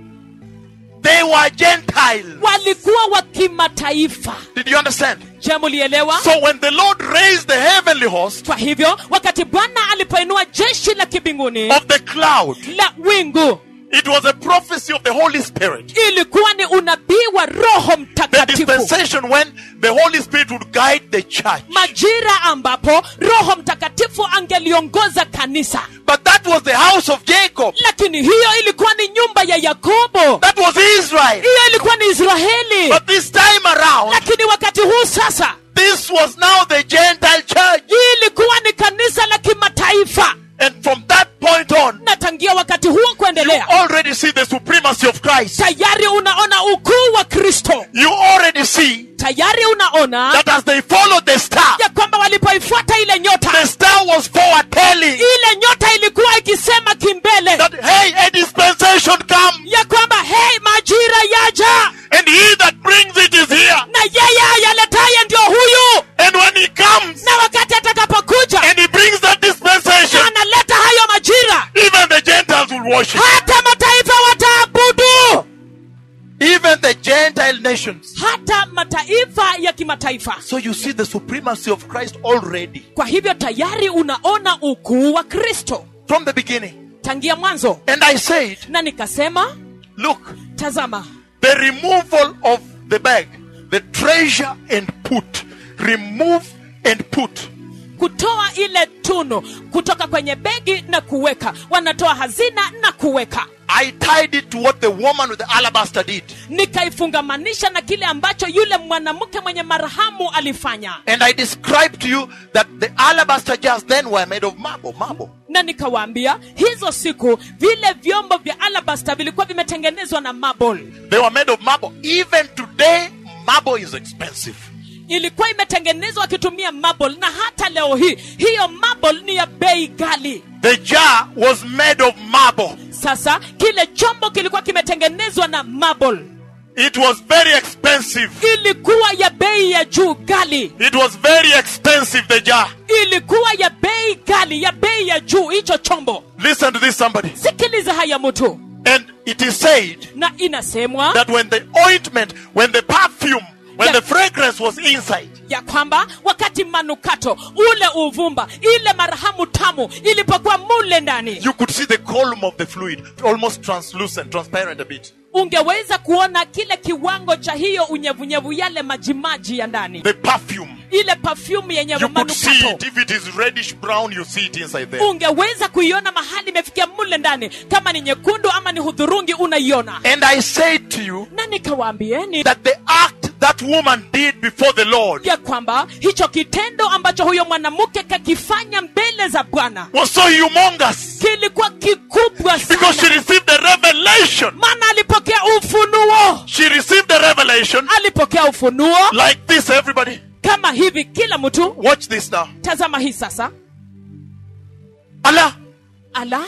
They were Gentiles. walikuwa wa kimataifa Did you understand? je mulielewa So when the Lord raised the heavenly host kwa hivyo wakati bwana alipoinua jeshi la kibinguni of the cloud, la wingu it was a prophecy of the Holy Spirit. ilikuwa ni unabii wa roho The mtakatifu dispensation when the Holy Spirit would guide the church. majira ambapo roho mtakatifu angeliongoza kanisa But that was the house of Jacob. lakini hiyo ilikuwa ni nyumba ya yakobo That was Israel. hiyo ilikuwa ni israeli But this time around, lakini wakati huu sasa this was now the Gentile church. hii ilikuwa ni kanisa la kimataifa And from that point on, na tangia wakati huo you kuendelea already see the supremacy of Christ. tayari unaona ukuu wa kristo You already see tayari unaona that as they followed the star, ya kwamba walipoifuata ile nyota the star was foretelling ile nyota ilikuwa ikisema kimbele that, hey, a dispensation come, ya kwamba hei majira yaja and he that brings it is here. na yeye ayaletaye ndio huyu And when he comes na wakati atakapokuja and he brings that dispensation, na analeta hayo majira even the Gentiles will worship. hata mataifa wataabudu Even the Gentile nations. hata mataifa ya kimataifa So you see the supremacy of Christ already kwa hivyo tayari unaona ukuu wa kristo from the beginning. tangia mwanzo And I said, na nikasema look, tazama the removal of the bag, the treasure and put, remove and put. kutoa ile tunu kutoka kwenye begi na kuweka wanatoa hazina na kuweka I tied it to what the woman with the alabaster did. nikaifungamanisha na kile ambacho yule mwanamke mwenye marhamu alifanya And I described to you that the alabaster jars then were made of marble, marble. na nikawaambia hizo siku vile vyombo vya alabasta vilikuwa vimetengenezwa na marble They were made of marble. Even today, marble is expensive. ilikuwa imetengenezwa akitumia marble na hata leo hii hiyo marble ni ya bei ghali The jar was made of marble. sasa kile chombo kilikuwa kimetengenezwa na marble It was very expensive. ilikuwa ya bei ya juu ghali It was very expensive, the jar. ilikuwa ya bei ghali ya bei ya juu hicho chombo Listen to this, somebody. sikiliza haya mtu And it is said na inasemwa that when the ointment, when the perfume, when Yeah. the fragrance was inside, ya kwamba wakati manukato ule uvumba ile marahamu tamu ilipokuwa mule ndani you could see the column of the fluid, almost translucent, transparent a bit. ungeweza kuona kile kiwango cha hiyo unyevunyevu yale majimaji ya ndani The perfume. ile perfume yenye You could see manukato it. If it is reddish brown, you see it inside there. ungeweza kuiona mahali imefikia mule ndani kama ni nyekundu ama ni hudhurungi unaiona And I said to you na nikawaambieni that the act that woman did before the Lord ya kwamba hicho kitendo ambacho huyo mwanamke kakifanya mbele za bwana was so humongous kilikuwa kikubwa because she sana received the revelation. maana alipokea ufunuo She received the revelation alipokea ufunuo like this, everybody. kama hivi kila mtu Watch this now. tazama hii sasa Allah, ala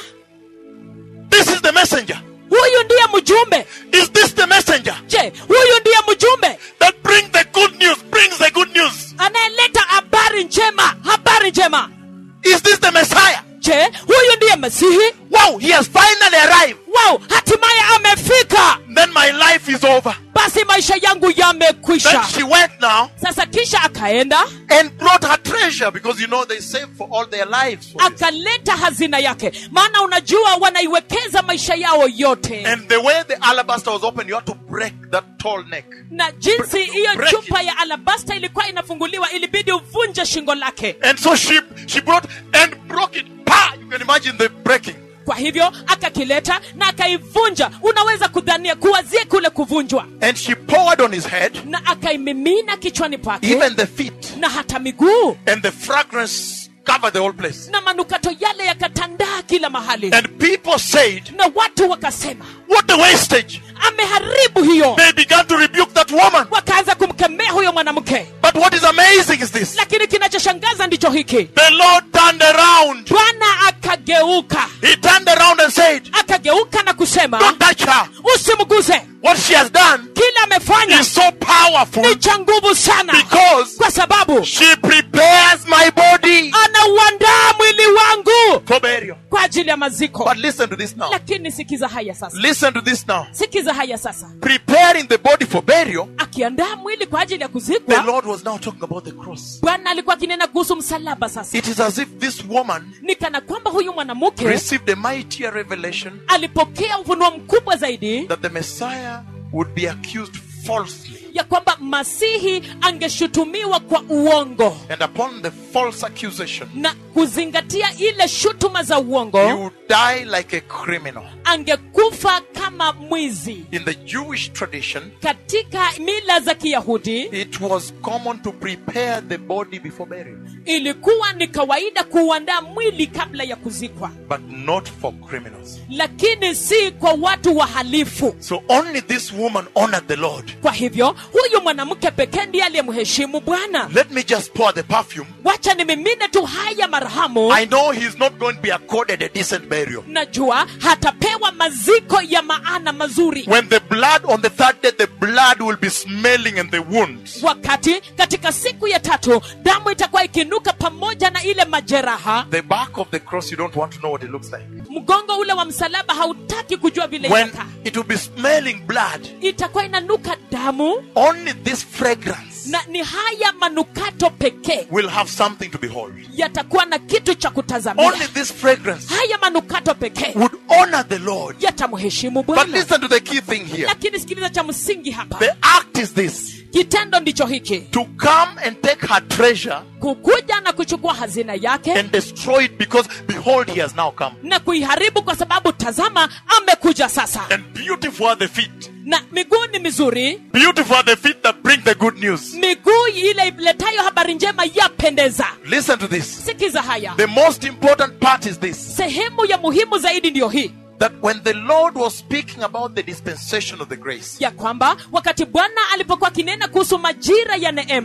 this is the messenger. huyu ndiye mjumbe Is this the messenger je huyu ndiye mjumbe that brings the good news? Brings the good news. anayeleta habari njema habari njema Is this the Messiah? je huyu ndiye masihi Wow, he has finally arrived. wow hatimaye amefika Then my life is over. basi maisha yangu Then yamekwisha she went now sasa kisha akaenda and brought her treasure because you know they save for all their lives. for this. akaleta hazina yake maana unajua wanaiwekeza maisha yao yote And the way the alabaster was opened, you had to break that tall neck. na jinsi hiyo Break chupa ya alabasta ilikuwa inafunguliwa ilibidi uvunje shingo lake And so she she brought and broke it. Pa! You can imagine the breaking. kwa hivyo akakileta na akaivunja unaweza kudhania kuwazie kule kuvunjwa And she poured on his head, na akaimimina kichwani pake even the feet. na hata miguu And the fragrance covered the whole place. na manukato yale yakatandaa kila mahali And people said, na watu wakasema What a wastage! ameharibu hiyo They began to rebuke that woman. wakaanza kumkemea huyo mwanamke But what is amazing is this lakini kinachoshangaza ndicho hiki the Lord turned around. bwana akageuka He turned around and said, akageuka na kusema Don't touch her. usimguse What she has done kile amefanya is so powerful ni cha nguvu sana because kwa sababu she prepares my body anauandaa mwili wangu for burial. kwa ajili ya maziko But listen to this now. lakini sikiza haya sasa Listen to this now. sikiza haya sasa Preparing the body for burial, akiandaa mwili kwa ajili ya the kuzikwa Lord was now talking about the cross. bwana alikuwa akinena kuhusu msalaba sasa It is as if this woman ni kana kwamba huyu mwanamke received a mightier revelation alipokea ufunuo mkubwa zaidi that the Messiah would be accused falsely. ya kwamba masihi angeshutumiwa kwa uongo And upon the false accusation, na kuzingatia ile shutuma za he uongo would die like a criminal. angekufa kama mwizi In the Jewish tradition, katika mila za kiyahudi it was common to prepare the body before burial, ilikuwa ni kawaida kuuandaa mwili kabla ya kuzikwa but not for criminals. lakini si kwa watu wahalifu So only this woman honored the Lord. kwa hivyo huyu mwanamke pekee ndiye aliyemheshimu bwana Let me just pour the perfume. wacha nimimine tu haya marhamu I know he's not going to be accorded a decent burial. najua hatapewa maziko ya maana mazuri When the blood on the third day, the blood will be smelling in the wounds. wakati katika siku ya tatu damu itakuwa ikinuka pamoja na ile majeraha The back of the cross, you don't want to know what it looks like. mgongo ule wa msalaba hautaki kujua vile When inakaa it will be smelling blood, itakuwa inanuka damu only this fragrance na ni haya manukato pekee will have something to behold. yatakuwa na kitu cha kutazamia Only this fragrance haya manukato pekee would honor the Lord. yatamheshimu But bwana listen to the key thing here. lakini sikiliza cha msingi hapa The act is this kitendo ndicho hiki to come and take her treasure kukuja na kuchukua hazina yake and destroy it because behold, he has now come. na kuiharibu kwa sababu tazama amekuja sasa And beautiful are the feet. na miguu ni mizuri Beautiful are the feet that bring the good news. miguu ile iletayo habari njema yapendeza Listen to this. sikiza haya The most important part is this sehemu ya muhimu zaidi ndiyo hii that when the Lord was speaking about the dispensation of the grace, ya kwamba wakati bwana alipokuwa akinena kuhusu majira ya neema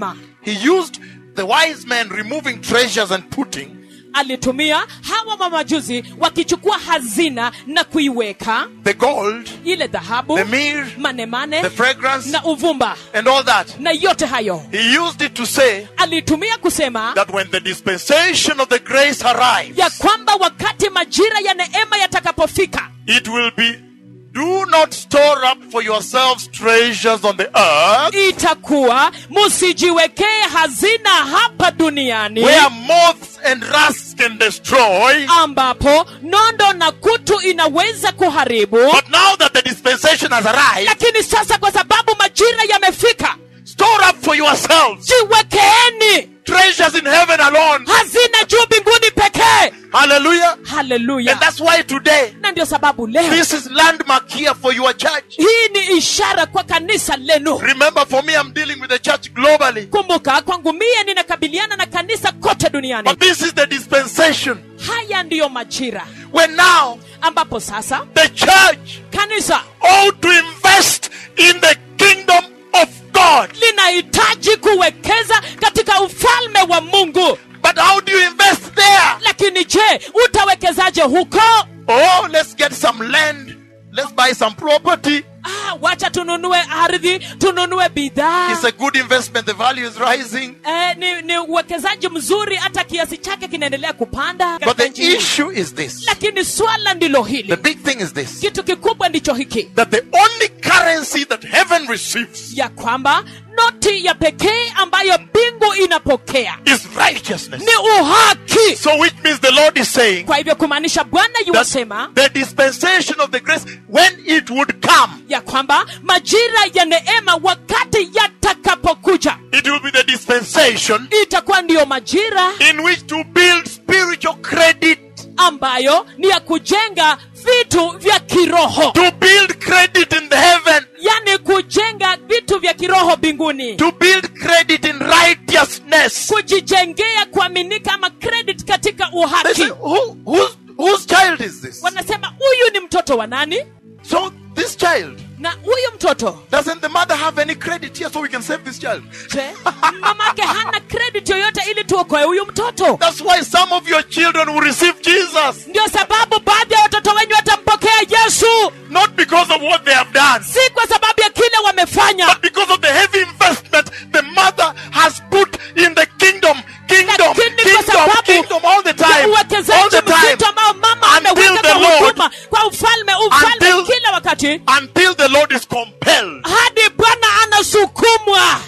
he used the wise men removing treasures and putting alitumia hawa mamajuzi wakichukua hazina na kuiweka the gold, ile dhahabu the myrrh, manemane the fragrance, na uvumba and all that. na yote hayo He used it to say alitumia kusema that when the dispensation of the grace arrives, ya kwamba wakati majira ya neema yatakapofika it will be do not store up for yourselves treasures on the earth itakuwa musijiwekee hazina hapa duniani where moths and rust can destroy. ambapo nondo na kutu inaweza kuharibu But now that the dispensation has arrived, lakini sasa kwa sababu majira yamefika store up for yourselves jiwekeeni treasures in heaven alone. hazina juu mbinguni pekee Hallelujah. And haleluya that's why today, na ndio sababu leo this is landmark here for your church. hii ni ishara kwa kanisa lenu Remember, for me, I'm dealing with the church globally. kumbuka kwangu mie ninakabiliana na kanisa kote duniani But this is the dispensation haya ndiyo majira when now ambapo sasa the church kanisa ought to invest in the kingdom of God. linahitaji kuwekeza katika ufalme wa mungu But how do you invest there? lakini je utawekezaje huko Oh, let's get some land. Let's buy some property. ah, wacha tununue ardhi tununue bidhaa It's a good investment. The value is rising. eh, ni, ni uwekezaji mzuri hata kiasi chake kinaendelea kupanda But katika the nchi hii. issue is this. lakini swala ndilo The hili big thing is this. kitu kikubwa ndicho hiki That the only currency that heaven receives ya kwamba noti ya pekee ambayo mbingu inapokea is righteousness. ni uhaki So which means the Lord is saying kwa hivyo kumaanisha bwana yuwasema that the dispensation of the grace, when it would come, ya kwamba majira ya neema wakati yatakapokuja it will be the dispensation itakuwa ndiyo majira in which to build spiritual credit, ambayo ni ya kujenga vitu vya kiroho to build credit in the heaven, yani kujenga vitu vya kiroho mbinguni to build credit in righteousness. kujijengea kuaminika ama credit katika They uhaki say, Who, whose, whose child is this? wanasema huyu ni mtoto wa nani So this child, na huyu mtoto doesn't the mother have any credit here so we can save this child? je mamake hana credit yoyote ili tuokoe huyu mtoto That's why some of your children will receive Jesus. ndio sababu baadhi ya watoto wenyu watampokea yesu Not because of what they have done, si kwa sababu ya kile wamefanya but because of the heavy investment the mother has put in the kingdom. Kingdom, lakini kwa kingdom, sababu kingdom all the ya time. All uwekezaji the time. mzito ambao mama Until ameweka the kwa Lord- huduma kwa ufalme ufalme Until- kila wakati Until the Lord is compelled. hadi bwana anasukumwa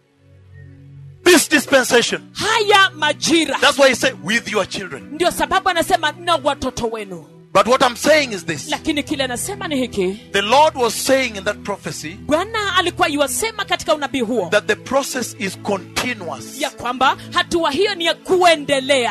This dispensation. haya majira That's why he said, with your children. ndio sababu anasema na watoto wenu But what I'm saying is this. lakini kile anasema ni hiki The Lord was saying in that prophecy bwana alikuwa iwasema katika unabii huo that the process is continuous. ya kwamba hatua hiyo ni ya kuendelea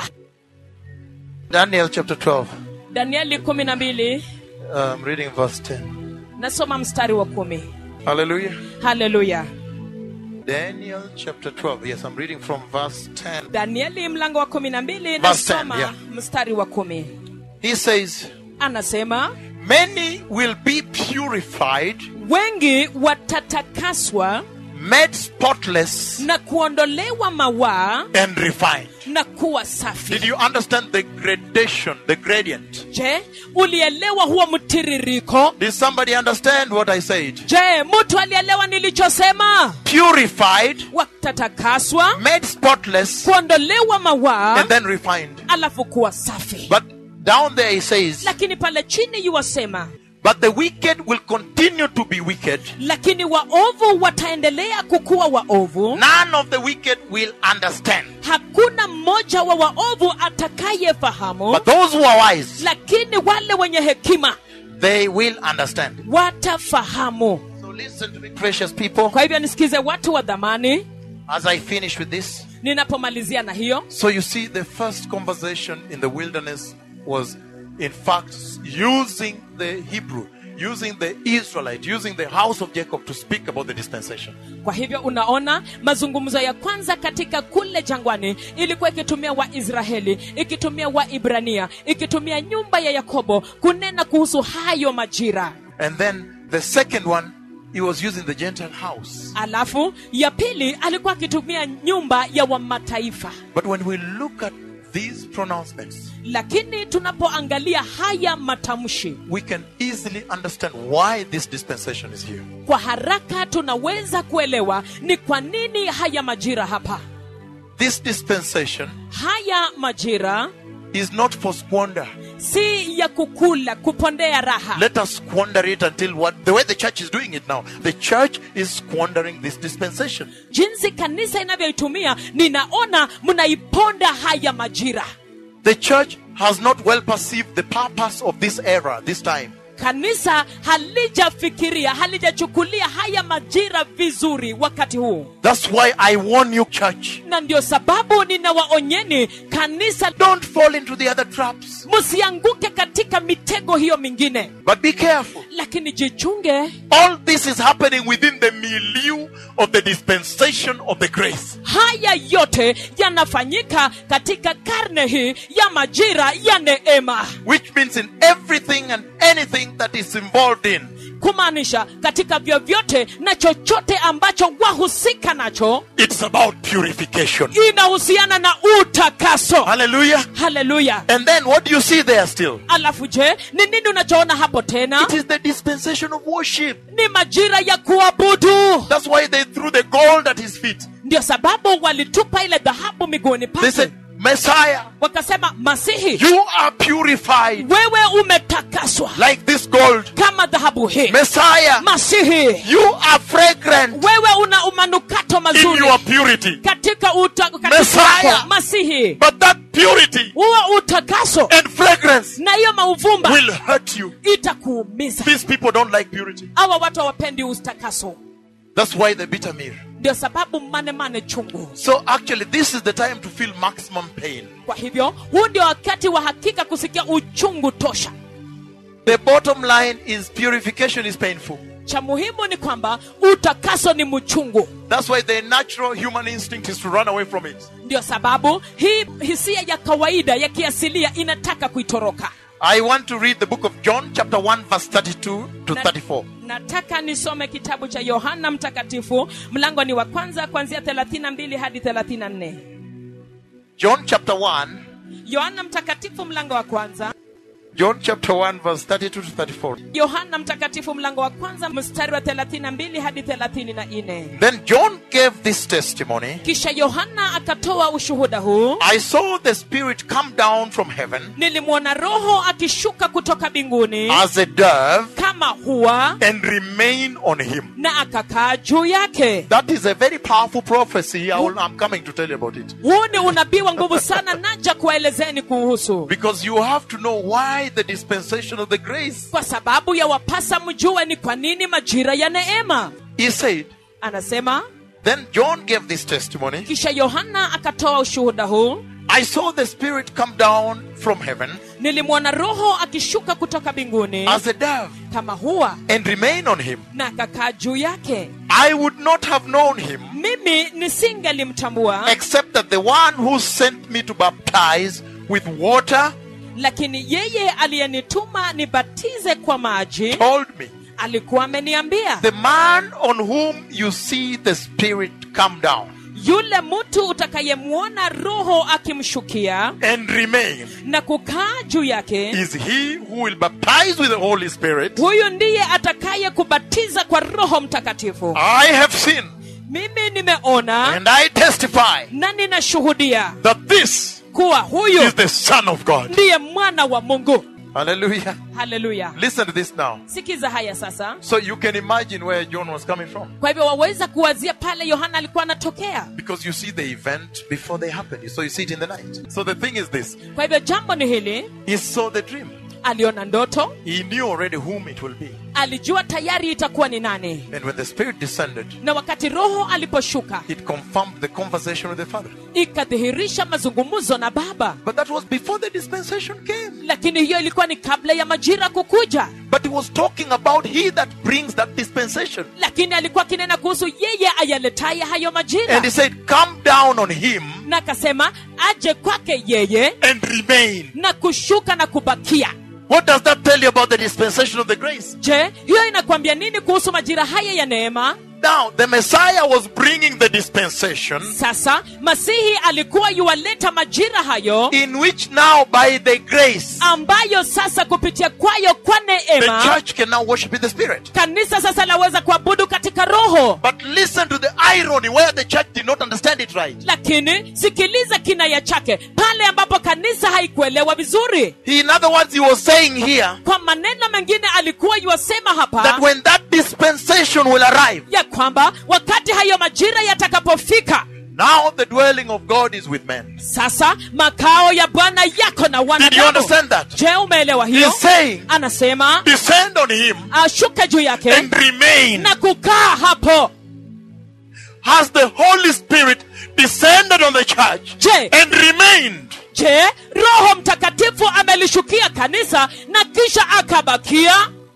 Daniel chapter 12. danieli kumi na mbili I'm reading verse 10. nasoma mstari wa kumi Hallelujah. haleluya Daniel chapter 12. Yes, I'm reading from verse 10. danieli mlango wa kumi na mbili Verse 10, nasoma yeah. mstari wa kumi He says, anasema Many will be purified, wengi watatakaswa made spotless, na kuondolewa mawaa and refined. na kuwa safi Did you understand the gradation, the gradient? je ulielewa huo mtiririko Did somebody understand what I said? je mtu alielewa nilichosema Purified, watatakaswa made spotless, kuondolewa mawaa and then refined. alafu kuwa safi But down there he says, lakini pale chini yuwasema But the wicked will continue to be wicked. lakini waovu wataendelea kukuwa waovu None of the wicked will understand. hakuna mmoja wa waovu atakayefahamu But those who are wise, lakini wale wenye hekima they will understand. watafahamu So listen to me, precious people, kwa hivyo nisikize watu wa dhamani as I finish with this. ninapomalizia na hiyo So you see, the first conversation in the wilderness was, in fact, using the Hebrew, using the Israelite, using the house of Jacob to speak about the dispensation. kwa hivyo unaona mazungumzo ya kwanza katika kule jangwani ilikuwa ikitumia waisraeli ikitumia waibrania ikitumia nyumba ya yakobo kunena kuhusu hayo majira And then the second one he was using the Gentile house. alafu ya pili alikuwa akitumia nyumba ya wamataifa But when we look at these pronouncements, lakini tunapoangalia haya matamshi we can easily understand why this dispensation is here. kwa haraka tunaweza kuelewa ni kwa nini haya majira hapa This dispensation haya majira is not for squander. si ya kukula kupondea raha Let us squander it until what the way the church is doing it now. The church is squandering this dispensation. jinsi kanisa inavyoitumia ninaona mnaiponda haya majira The church has not well perceived the purpose of this era, this time. kanisa halijafikiria halijachukulia haya majira vizuri wakati huu That's why I warn you, church. na ndio sababu ninawaonyeni kanisa Don't fall into the other traps. msianguke katika mitego hiyo mingine But be careful. lakini jichunge All this is happening within the milieu of the dispensation of the grace. haya yote yanafanyika katika karne hii ya majira ya neema Which means in everything and anything that is involved in, kumaanisha katika vyovyote na chochote ambacho wahusika nacho it's about purification. inahusiana na utakaso Hallelujah. haleluya And then what do you see there still? alafu je ni nini unachoona hapo tena It is the dispensation of worship. ni majira ya kuabudu That's why they threw the gold at his feet. ndio sababu walitupa ile dhahabu miguuni They pake said, Messiah, wakasema masihi you are purified wewe umetakaswa like this gold. kama dhahabu hii Messiah, masihi you are fragrant wewe una umanukato in mazuri your purity. katika uta- katika Messiah. wako, masihi But that purity huo utakaso and fragrance na hiyo mauvumba will hurt you. itakuumiza These people don't like purity. hawa watu hawapendi utakaso That's why the bitter meal. ndio sababu manemane chungu So actually, this is the time to feel maximum pain. kwa hivyo huu ndio wakati wa hakika kusikia uchungu tosha The bottom line is purification is painful. cha muhimu ni kwamba utakaso ni mchungu That's why the natural human instinct is to run away from it. ndio sababu hii hisia ya kawaida ya kiasilia inataka kuitoroka I want to read the book of John, chapter 1, verse 32 to Na- 34. nataka nisome kitabu cha yohana mtakatifu mlango ni wa kwanza kuanzia 32 hadi 34 John, chapter 1, yohana mtakatifu mlango wa kwanza John, chapter 1, verse 32 to 34. yohana mtakatifu mlango wa kwanza mstari wa 32 hadi 34 Then John gave this testimony kisha yohana akatoa ushuhuda huu I saw the Spirit come down from heaven nilimwona roho akishuka kutoka mbinguni as a dove kama hua and remain on him. na akakaa juu yake That is a very powerful prophecy. I will, I'm coming to tell you about it. huu ni unabii wa nguvu sana naja kuwaelezeni kuhusu Because you have to know why the dispensation of the grace. kwa sababu ya wapasa mjue ni kwa nini majira ya neema He said, anasema Then John gave this testimony kisha yohana akatoa ushuhuda huu I saw the Spirit come down from heaven nilimwona roho akishuka kutoka mbinguni as a dove kama hua and remain on him. na akakaa juu yake I would not have known him mimi nisingelimtambua except that the one who sent me to baptize with water lakini yeye aliyenituma nibatize kwa maji told me, alikuwa ameniambia The man on whom you see the Spirit come down yule mtu utakayemwona roho akimshukia and remain na kukaa juu yake is he who will baptize with the Holy Spirit. huyu ndiye atakaye kubatiza kwa roho mtakatifu I have seen mimi nimeona and I testify na ninashuhudia that this kuwa huyu is the Son of God. ndiye mwana wa mungu Hallelujah. haleluya Listen to this now. sikiza haya sasa So you can imagine where John was coming from. kwa hivyo waweza kuwazia pale yohana alikuwa anatokea Because you see the event before they happen. So you see it in the night. So the thing is this kwa hivyo jambo ni hili He saw the dream. aliona ndoto He knew already whom it will be. alijua tayari itakuwa ni nani And when the Spirit descended, na wakati roho aliposhuka it confirmed the conversation with the Father. ikadhihirisha mazungumzo na baba But that was before the dispensation came. lakini hiyo ilikuwa ni kabla ya majira kukuja But he was talking about he that brings that dispensation. lakini alikuwa akinena kuhusu yeye ayaletaye hayo majira And he said, Come down on him na akasema aje kwake yeye and remain. na kushuka na kubakia What does that tell you about the dispensation of the grace? je hiyo inakwambia nini kuhusu majira haya ya neema Now, the Messiah was bringing the dispensation sasa masihi alikuwa yuwaleta majira hayo in which now, by the grace, ambayo sasa kupitia kwayo kwa the neema church can now worship in the Spirit. kanisa sasa laweza kuabudu katika roho But listen to the irony where the church did not understand it right. lakini sikiliza kinaya chake pale ambapo kanisa haikuelewa vizuri He, in other words, he was saying here kwa maneno mengine alikuwa yuwasema hapa that when that dispensation will arrive, ya kwamba wakati hayo majira yatakapofika now the dwelling of God is with men. sasa makao ya bwana yako na Did you wanadamu understand that? je umeelewa hiyo He's saying, anasema descend on him ashuke juu yake and remain. na kukaa hapo Has the Holy Spirit descended on the church je and remained? je roho mtakatifu amelishukia kanisa na kisha akabakia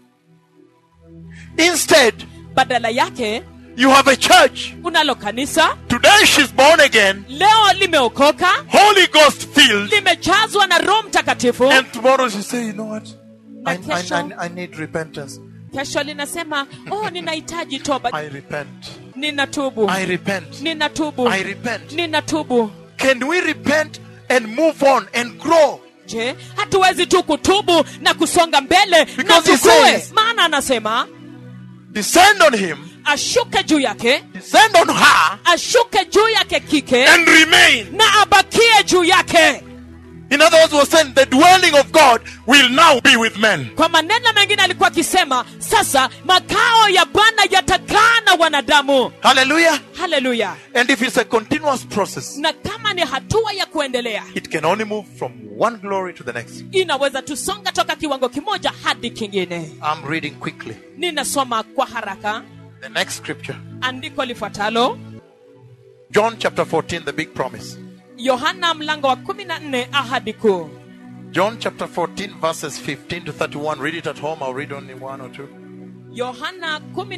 Instead, badala yake you have a church. unalo kanisa Today she's born again, leo limeokoka Holy Ghost filled, limejazwa na roho mtakatifu and tomorrow she say, you know what? I, Na I, kesho- I, I need repentance. kesho linasema oh ninahitaji toba I repent. ninatubu I repent. ninatubu I repent. ninatubu Can we repent and move on and grow? je hatuwezi tu kutubu na kusonga mbele na Because he tukue says- maana anasema Descend on him, ashuke juu yake descend on her, ashuke juu yake kike and remain. na abakie juu yake In other words, was saying the dwelling of God will now be with men. kwa maneno mengine alikuwa akisema sasa makao ya bwana yatakaa na wanadamu Hallelujah. haleluya And if it's a continuous process, na kama ni hatua ya kuendelea it can only move from one glory to the next. inaweza tusonga toka kiwango kimoja hadi kingine I'm reading quickly. ninasoma kwa haraka The next scripture. andiko lifuatalo John chapter 14, the big promise. yohana mlango wa 14 ahadi kuu John chapter 14, verses 15 to 31. Read it at home. I'll read only one or two. yohana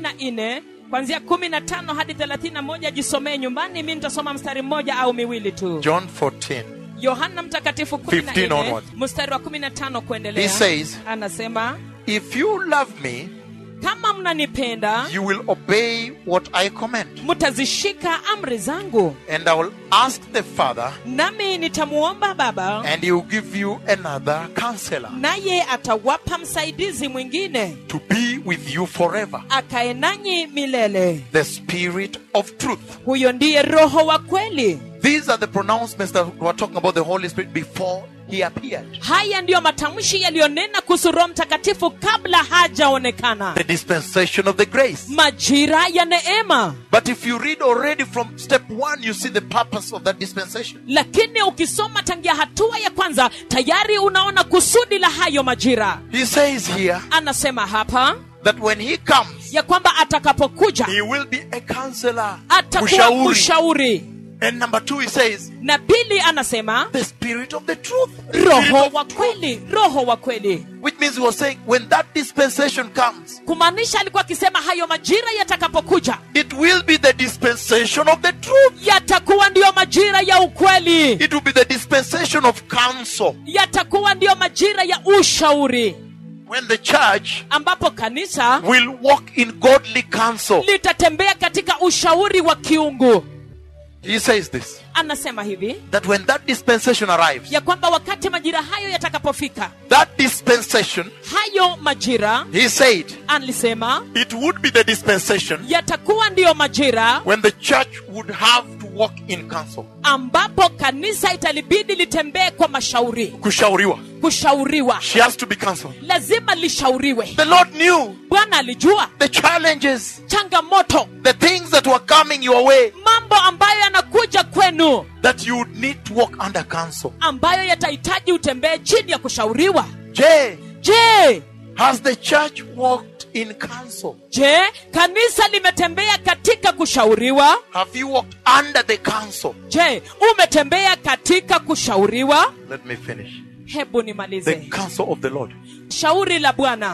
14 kwanzia 15 hadi 31 jisomee nyumbani mi nitasoma mstari mmoja au miwili tu John 14. yohana mtakatifu 15 14 onward. mstari wa 15 kuendelea He says, anasema If you love me, kama mnanipenda you will obey what I command. mtazishika amri zangu And I will ask the Father, nami nitamuomba baba and he will give you another counselor naye atawapa msaidizi mwingine to be with you forever. akae nanyi milele The Spirit of truth. huyo ndiye roho wa kweli These are the pronouncements that we're talking about the Holy Spirit before he appeared. haya ndiyo matamshi yaliyonena kuhusu roho mtakatifu kabla hajaonekana The dispensation of the grace. majira ya neema But if you read already from step one, you see the purpose of that dispensation. lakini ukisoma tangia hatua ya kwanza tayari unaona kusudi la hayo majira He says here anasema hapa that when he comes, ya kwamba atakapokuja he will be a counselor. atakuwa Mshauri. mshauri And number two, he says, na pili anasema the Spirit of the truth. roho Spirit wa of truth. kweli roho wa kweli Which means he was saying, when that dispensation comes, kumaanisha alikuwa akisema hayo majira yatakapokuja it will be the dispensation of the truth. yatakuwa ndiyo majira ya ukweli It will be the dispensation of counsel. yatakuwa ndiyo majira ya ushauri When the church ambapo kanisa will walk in godly counsel. litatembea katika ushauri wa kiungu He says this anasema hivi that when that dispensation arrives, ya kwamba wakati majira hayo yatakapofika that dispensation, hayo majira he said, alisema it would be the dispensation yatakuwa ndiyo majira when the church would have to walk in counsel. ambapo kanisa italibidi litembee kwa mashauri Kushauriwa. kushauriwa She has to be counseled. lazima lishauriwe The Lord knew bwana alijua the challenges, changamoto the things that were coming your way mambo ambayo yanakuja kwenu that you would need to walk under counsel. ambayo yatahitaji utembee chini ya kushauriwa Jay, je has the church walked in counsel? je kanisa limetembea katika kushauriwa Have you walked under the counsel? je umetembea katika kushauriwa Let me finish. hebu The nimalize counsel of the Lord. shauri la bwana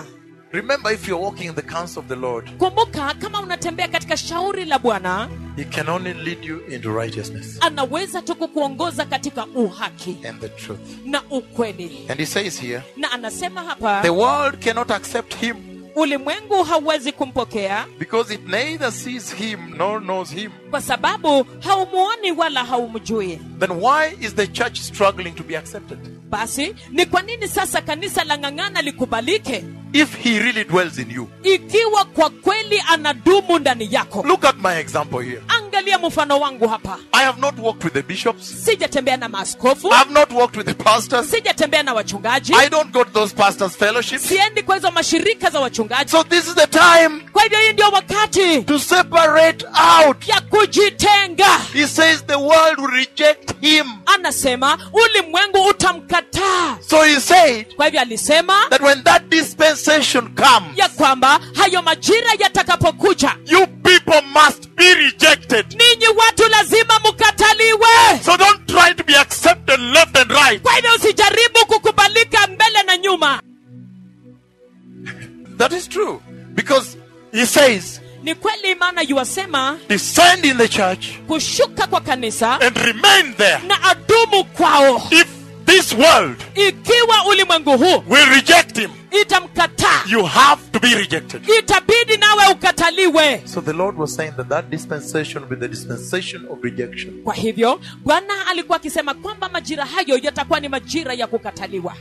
Remember, if you're walking in the counsel of the Lord, kumbuka kama unatembea katika shauri la bwana He can only lead you into righteousness anaweza tu kukuongoza katika uhaki and the truth. na ukweli And He says here, na anasema hapa the world cannot accept Him ulimwengu hauwezi kumpokea because it neither sees Him nor knows Him. kwa sababu haumuoni wala haumjui Then why is the church struggling to be accepted? basi ni kwa nini sasa kanisa la ng'ang'ana likubalike If He really dwells in you. ikiwa kwa kweli anadumu ndani yako Look at my example here. angalia mfano wangu hapa I have not walked with the bishops. sijatembea na maaskofu I have not walked with the pastors. sijatembea na wachungaji I don't go to those pastors' fellowships. siendi kwa hizo mashirika za wachungaji So this is the time kwa hivyo hii ndio wakati to separate out. ya kujitenga He says the world will reject him. anasema ulimwengu utamkataa So he said kwa hivyo alisema that when that dispensation comes, ya kwamba hayo majira yatakapokuja you people must be rejected. ninyi watu lazima mkataliwe So don't try to be accepted left and right. kwa hivyo usijaribu kukubalika mbele na nyuma That is true. Because he says, ni kweli maana yuwasema descend in the church kushuka kwa kanisa and remain there. na adumu kwao If this world ikiwa ulimwengu huu will reject him, itamkataa you have to be rejected. itabidi nawe ukataliwe So the Lord was saying that that dispensation will be the dispensation of rejection. kwa hivyo bwana alikuwa akisema kwamba majira hayo yatakuwa ni majira ya kukataliwa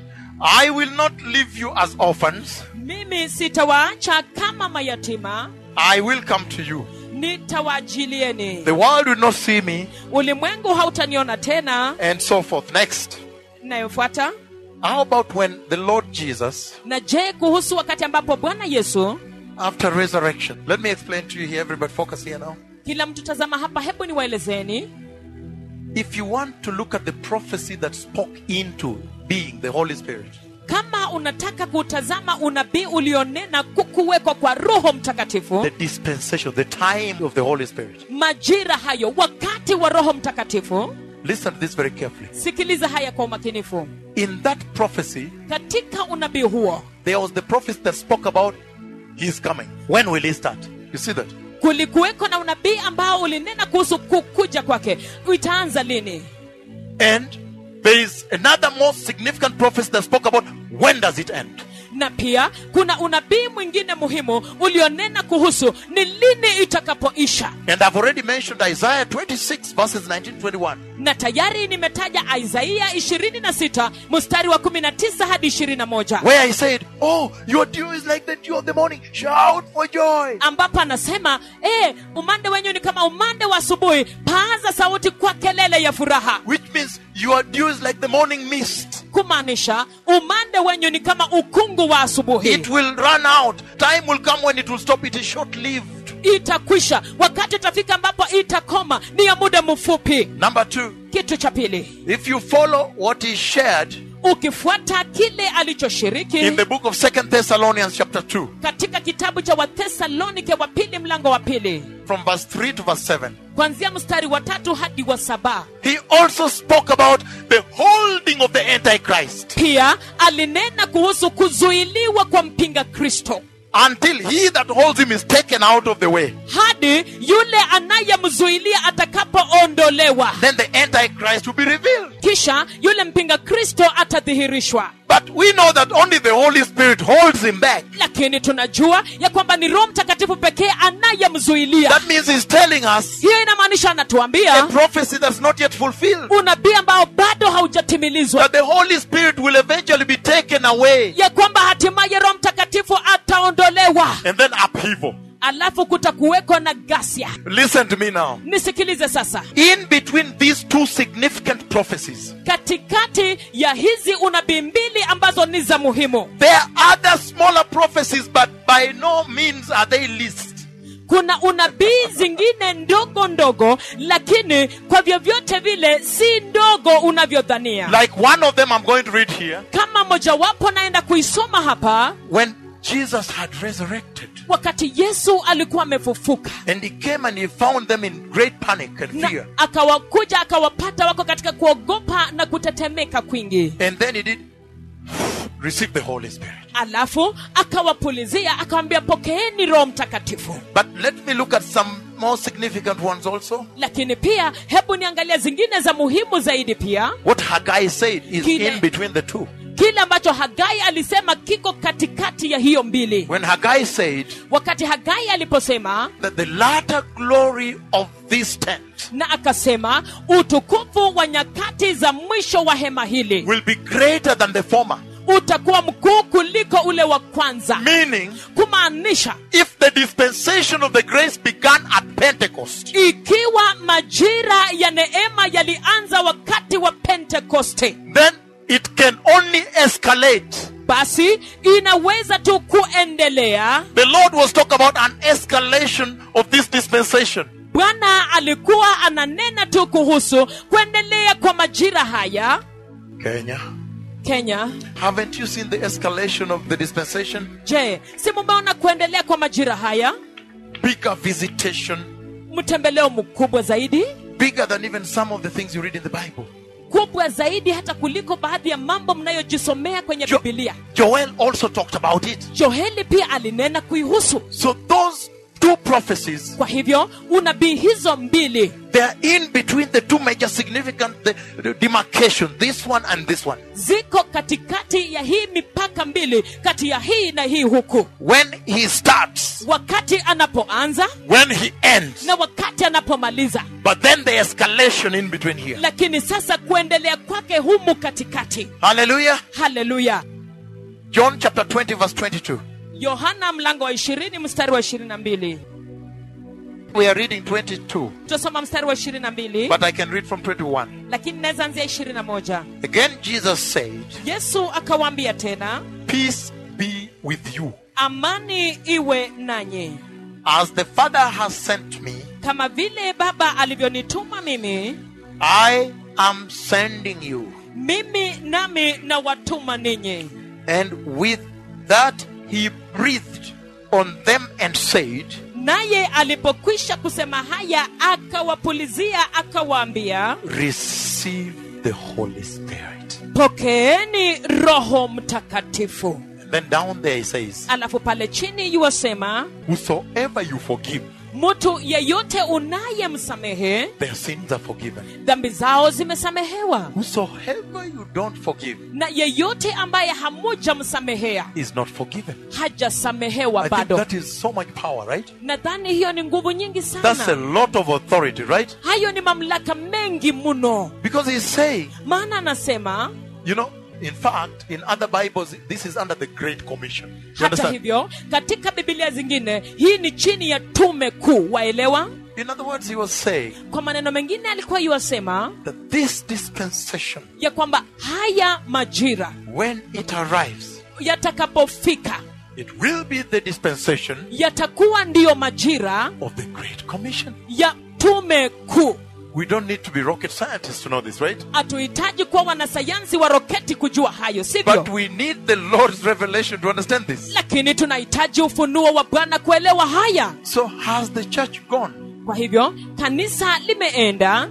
I will not leave you as orphans. mimi sitawaacha kama mayatima I will come to you. nitawaajilieni The world will not see me, ulimwengu hautaniona tena and so forth. Next. inayofuata How about when the Lord Jesus, na je kuhusu wakati ambapo bwana yesu after resurrection, let me explain to you here, everybody focus here now. kila mtu tazama hapa hebu niwaelezeni If you want to look at the prophecy that spoke into being the Holy Spirit, kama unataka kutazama unabii ulionena kukuwekwa kwa roho mtakatifu the dispensation, the time of the Holy Spirit. majira hayo wakati wa roho mtakatifu Listen to this very carefully. sikiliza haya kwa umakinifu In that prophecy, katika unabii huo there was the prophecy that spoke about His coming. When will He start? You see that? kulikuweko na unabii ambao ulinena kuhusu kukuja kwake itaanza lini And there is another more significant prophecy that spoke about when does it end? na pia kuna unabii mwingine muhimu ulionena kuhusu ni lini itakapoisha And I've already mentioned Isaiah 26 verses 19 21. na tayari nimetaja isaia 26 mstari wa 19 hadi 21 Where he said, Oh, your dew is like the dew of the morning. Shout for joy. ambapo anasema eh, umande wenyu ni kama umande wa asubuhi paaza sauti kwa kelele ya furaha Which means your dew is like the morning mist. kumaanisha umande wenyu ni kama ukungu wa asubuhi It will run out. Time will come when it will stop. It is short lived. itakwisha wakati utafika ambapo itakoma ni ya muda mfupi Number two, kitu cha pili if you follow what he shared ukifuata kile alichoshiriki in the book of Second Thessalonians chapter 2, katika kitabu cha wathesalonike wa pili mlango wa pili from verse 3 to verse 7, kuanzia mstari wa tatu hadi wa saba he also spoke about the holding of the Antichrist pia alinena kuhusu kuzuiliwa kwa mpinga kristo until he that holds him is taken out of the way. hadi yule anayemzuilia atakapoondolewa Then the Antichrist will be revealed. kisha yule mpinga kristo atadhihirishwa But we know that only the Holy Spirit holds him back. lakini tunajua ya kwamba ni roho mtakatifu pekee anayemzuilia That means he's telling us hiyo inamaanisha a anatuambia prophecy that's not yet fulfilled. unabii ambao bado haujatimilizwa That the Holy Spirit will eventually be taken away. ya kwamba hatimaye roho mtakatifu ataondolewa And then upheaval. alafu kutakuweko na gasia Listen to me now. nisikilize sasa In between these two significant prophecies, katikati ya hizi unabii mbili ambazo ni za muhimu there are other smaller prophecies, but by no means are they least. kuna unabii zingine ndogo ndogo lakini kwa vyovyote vile si ndogo unavyodhania Like one of them I'm going to read here. kama mojawapo naenda kuisoma hapa When Jesus had resurrected wakati yesu alikuwa amefufuka and he came and he found them in great panic and na fear. akawakuja akawapata wako katika kuogopa na kutetemeka kwingi And then he did receive the Holy Spirit. alafu akawapulizia akawambia pokeeni roho mtakatifu But let me look at some more significant ones also. lakini pia hebu niangalia zingine za muhimu zaidi pia What Haggai said is Kile- in between the two. kile ambacho hagai alisema kiko katikati ya hiyo mbili When Haggai said wakati hagai aliposema that the latter glory of this tent na akasema utukufu wa nyakati za mwisho wa hema hili will be greater than the former. utakuwa mkuu kuliko ule wa kwanza Meaning, kumaanisha if the dispensation of the grace began at Pentecost, ikiwa majira ya neema yalianza wakati wa pentekoste then it can only escalate. basi inaweza tu kuendelea The Lord was talking about an escalation of this dispensation. bwana alikuwa ananena tu kuhusu kuendelea kwa majira haya Kenya, kenya haven't you seen the escalation of the dispensation? je si mumeona kuendelea kwa majira haya Bigger visitation, mtembeleo mkubwa zaidi bigger than even some of the things you read in the Bible. kubwa zaidi hata kuliko baadhi ya mambo mnayojisomea kwenye Jo- bibilia Joel also talked about it. joeli pia alinena kuihusu So those two prophecies, kwa hivyo unabii hizo mbili they are in between the two major significant the, the demarcation, this one and this one. ziko katikati ya hii mipaka mbili kati ya hii na hii huku When he starts, wakati anapoanza when he ends, na wakati anapomaliza but then the escalation in between here. lakini sasa kuendelea kwake humu katikati Hallelujah. haleluya John chapter 20, verse 22. yohana mlango wa ishirini mstari wa ishirini na mbili We are reading 22, tutasoma mstari wa ishirini na mbili but I can read from 21. lakini naweza anzia ishirini na moja Again, Jesus said, yesu akawaambia tena Peace be with you. amani iwe nanyi As the Father has sent me, kama vile baba alivyonituma mimi I am sending you. mimi nami na watuma ninyi And with that, he breathed on them and said, naye alipokwisha kusema haya akawapulizia akawaambia Receive the Holy Spirit. pokeeni roho mtakatifu And then down there he says, alafu pale chini yuwasema Whosoever you forgive, mtu yeyote unayemsamehe their sins are forgiven. dhambi zao zimesamehewa Whosoever you don't forgive na yeyote ambaye hamujamsamehea is not forgiven. hajasamehewa I think bado that is so much power, right? nadhani hiyo ni nguvu nyingi That's a sana lot of authority, right? hayo ni mamlaka mengi mno Because he's saying, maana anasema you know, in fact, in other Bibles, this is under the Great Commission. You hata understand? hivyo katika bibilia zingine hii ni chini ya tume kuu waelewa In other words, he was saying kwa maneno mengine alikuwa yuwasema that this dispensation, ya kwamba haya majira when it arrives, yatakapofika it will be the dispensation yatakuwa ndiyo majira of the Great Commission. ya tume kuu We don't need to be rocket scientists to know this, right? hatuhitaji kuwa wanasayansi wa roketi kujua hayo But sivyo we need the Lord's revelation to understand this. lakini tunahitaji ufunuo wa bwana kuelewa haya So, has the church gone? kwa hivyo kanisa limeenda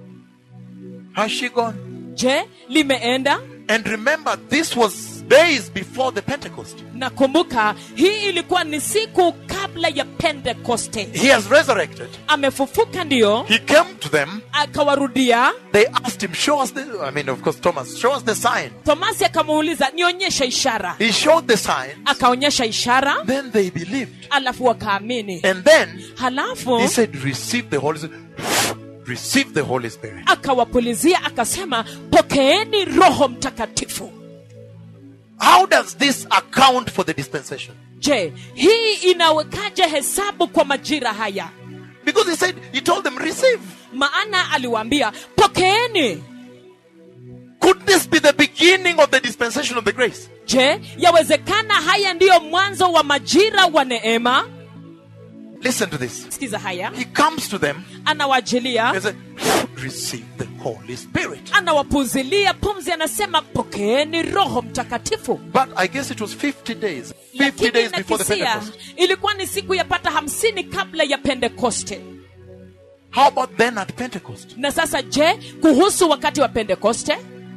Has she gone? je limeenda And remember, this was days before the Pentecost. na kumbuka hii ilikuwa ni siku kabla ya pentekoste He has resurrected. amefufuka ndiyo He came to them. akawarudia They asked him, Show us the, I mean, of course, Thomas, show us the sign. tomasi akamuuliza nionyeshe ishara He showed the sign. akaonyesha ishara Then they believed. alafu wakaamini And then halafu he said, Receive the Holy Spirit. Receive the Holy Spirit. akawapulizia akasema pokeeni roho mtakatifu How does this account for the dispensation? je hii inawekaje hesabu kwa majira haya Because he said, He told them, Receive. maana aliwaambia pokeeni Could this be the beginning of the dispensation of the grace? je yawezekana haya ndiyo mwanzo wa majira wa neema Listen to this. sikiza haya He comes to them anawajilia and said, Receive the Holy Spirit. anawapuzilia pumzi anasema pokeeni roho mtakatifu But I guess it was 50 days. 50 lakini days before the nakisia Pentecost. ilikuwa ni siku yapata hamsini kabla ya pentekoste How about then at Pentecost? na sasa je kuhusu wakati wa pentekoste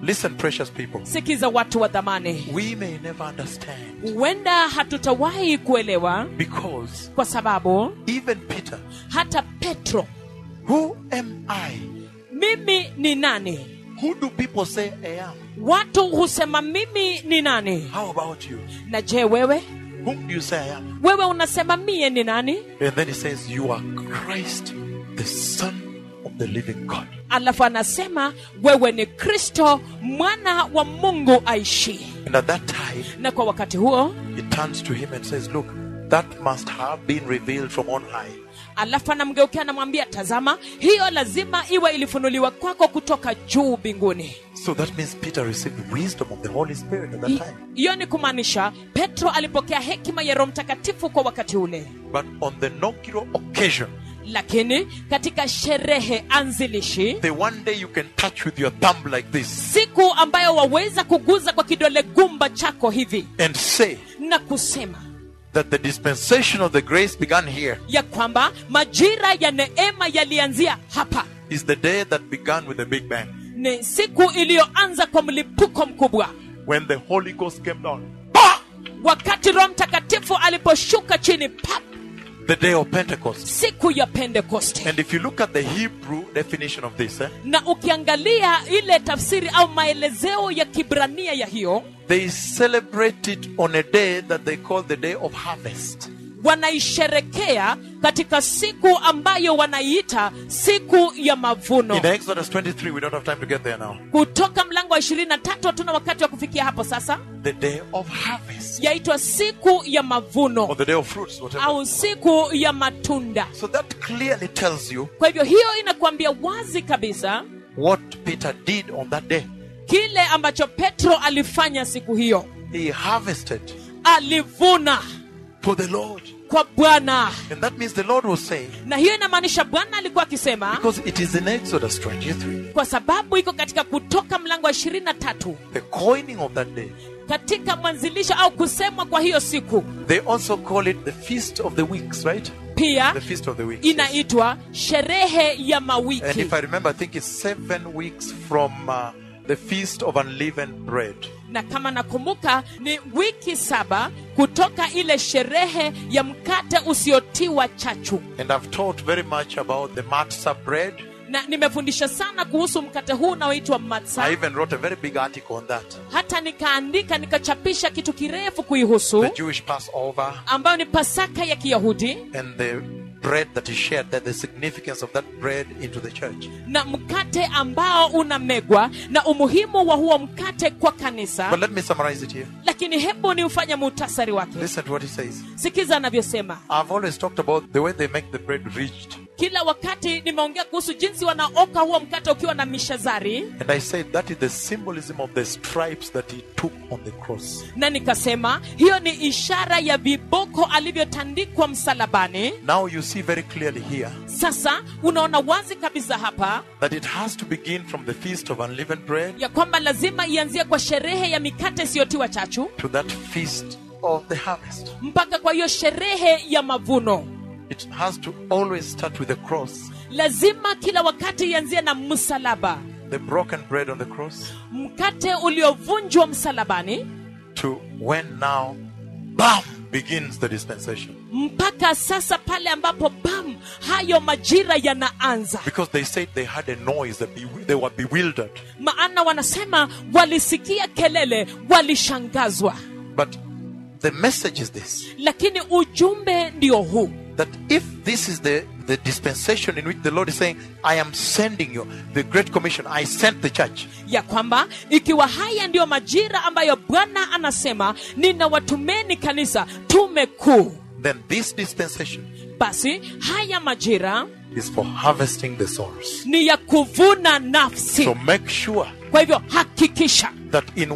Listen, precious people. sikiza watu wa dhamani We may never understand huenda hatutawahi kuelewa because kwa sababu even Peter, hata petro who am I? mimi ni nani Who do people say I am? watu husema mimi ni nani How about you? na je wewe Whom do you say I am? wewe unasema mie ni nani And then he says, You are Christ, the Son of the living God. alafu anasema wewe ni kristo mwana wa mungu aishie And at that time, na kwa wakati huo he turns to him and says, Look, that must have been revealed from on high. alafu anamgeukia anamwambia tazama hiyo lazima iwe ilifunuliwa kwako kutoka juu mbinguni So that means Peter received wisdom of the Holy Spirit at that Hi- time. hiyo ni kumaanisha petro alipokea hekima ya roho mtakatifu kwa wakati ule But on the inaugural occasion, lakini katika sherehe anzilishi the one day you can touch with your thumb like this siku ambayo waweza kuguza kwa kidole gumba chako hivi and say na kusema that the dispensation of the grace began here ya kwamba majira ya neema yalianzia hapa is the day that began with the Big Bang. ni siku iliyoanza kwa mlipuko mkubwa When the Holy Ghost came down. Bah! wakati roho mtakatifu aliposhuka chini pap The day of Pentecost. siku ya pentekoste And if you look at the Hebrew definition of this, eh, na ukiangalia ile tafsiri au maelezeo ya kibrania ya hiyo they celebrate it on a day that they call the day of harvest. wanaisherekea katika siku ambayo wanaiita siku ya mavuno In Exodus 23, we don't have time to get there now. kutoka mlango wa ishirini na tatu hatuna wakati wa kufikia hapo sasa The day of harvest. yaitwa siku ya Or mavuno the day of fruits, whatever. au siku ya matunda So that clearly tells you kwa hivyo hiyo inakuambia wazi kabisa what Peter did on that day. kile ambacho petro alifanya siku hiyo He harvested alivuna for the Lord. kwa bwana And that means the Lord was saying, na hiyo inamaanisha bwana alikuwa akisema because it is in Exodus 23, kwa sababu iko katika kutoka mlango wa ishirini na tatu the coining of that day. katika mwanzilisho au kusemwa kwa hiyo siku They also call it the Feast of the Weeks, right? pia The Feast of the Weeks. yes. inaitwa sherehe ya And mawiki if I remember, I think it's seven weeks from uh, the Feast of Unleavened Bread. na kama nakumbuka ni wiki saba kutoka ile sherehe ya mkate usiotiwa chachu And I've taught very much about the matzah bread. na nimefundisha sana kuhusu mkate huu unaoitwa I matsa even wrote a very big article on that. hata nikaandika nikachapisha kitu kirefu kuihusu The Jewish Passover ambayo ni pasaka ya kiyahudi and the bread that is shared there, the significance of that bread into the church. na mkate ambao unamegwa na umuhimu wa huo mkate kwa kanisa But let me summarize it here. lakini hebu ni ufanye muhtasari wake Listen to what he says. sikiza anavyosema I've always talked about the way they make the bread ridged. kila wakati nimeongea kuhusu jinsi wanaoka huo mkate ukiwa na mishazari And I said that is the symbolism of the stripes that he took on the cross. na nikasema hiyo ni ishara ya viboko alivyotandikwa msalabani Now you see very clearly here sasa unaona wazi kabisa hapa that it has to begin from the feast of unleavened bread ya kwamba lazima ianzie kwa sherehe ya mikate isiyotiwa chachu to that feast of the harvest. mpaka kwa hiyo sherehe ya mavuno It has to always start with the cross, lazima kila wakati ianzie na msalaba the broken bread on the cross, mkate uliovunjwa msalabani to when now, bam, begins the dispensation. mpaka sasa pale ambapo bam hayo majira yanaanza Because they said they had a noise, that be- they were bewildered. maana wanasema walisikia kelele walishangazwa But the message is this lakini ujumbe ndio huu that if this is the, the dispensation in which the Lord is saying, I am sending you, the Great Commission, I sent the church, ya kwamba ikiwa haya ndiyo majira ambayo bwana anasema ninawatumeni kanisa tume kuu then this dispensation basi haya majira is for harvesting the souls. ni ya kuvuna nafsi So make sure kwa hivyo hakikisha that in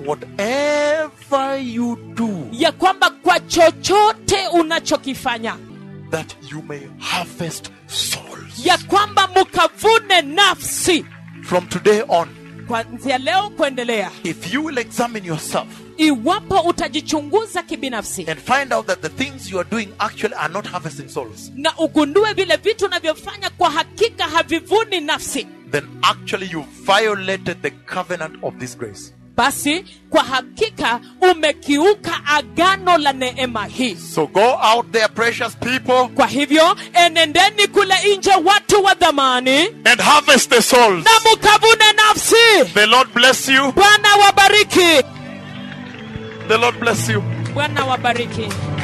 whatever you do, ya kwamba kwa chochote unachokifanya that you may harvest souls. ya kwamba mukavune nafsi From today on, kuanzia leo kuendelea if you will examine yourself iwapo utajichunguza kibinafsi and find out that the things you are doing actually are not harvesting souls, na ugundue vile vitu unavyofanya kwa hakika havivuni nafsi then actually you violated the covenant of this grace. basi kwa hakika umekiuka agano la neema hii So go out there, precious people, kwa hivyo enendeni kule nje watu wa dhamani and harvest the souls. na mukavune nafsi The Lord bless you. bwana wabariki The Lord bless you. bwana wabariki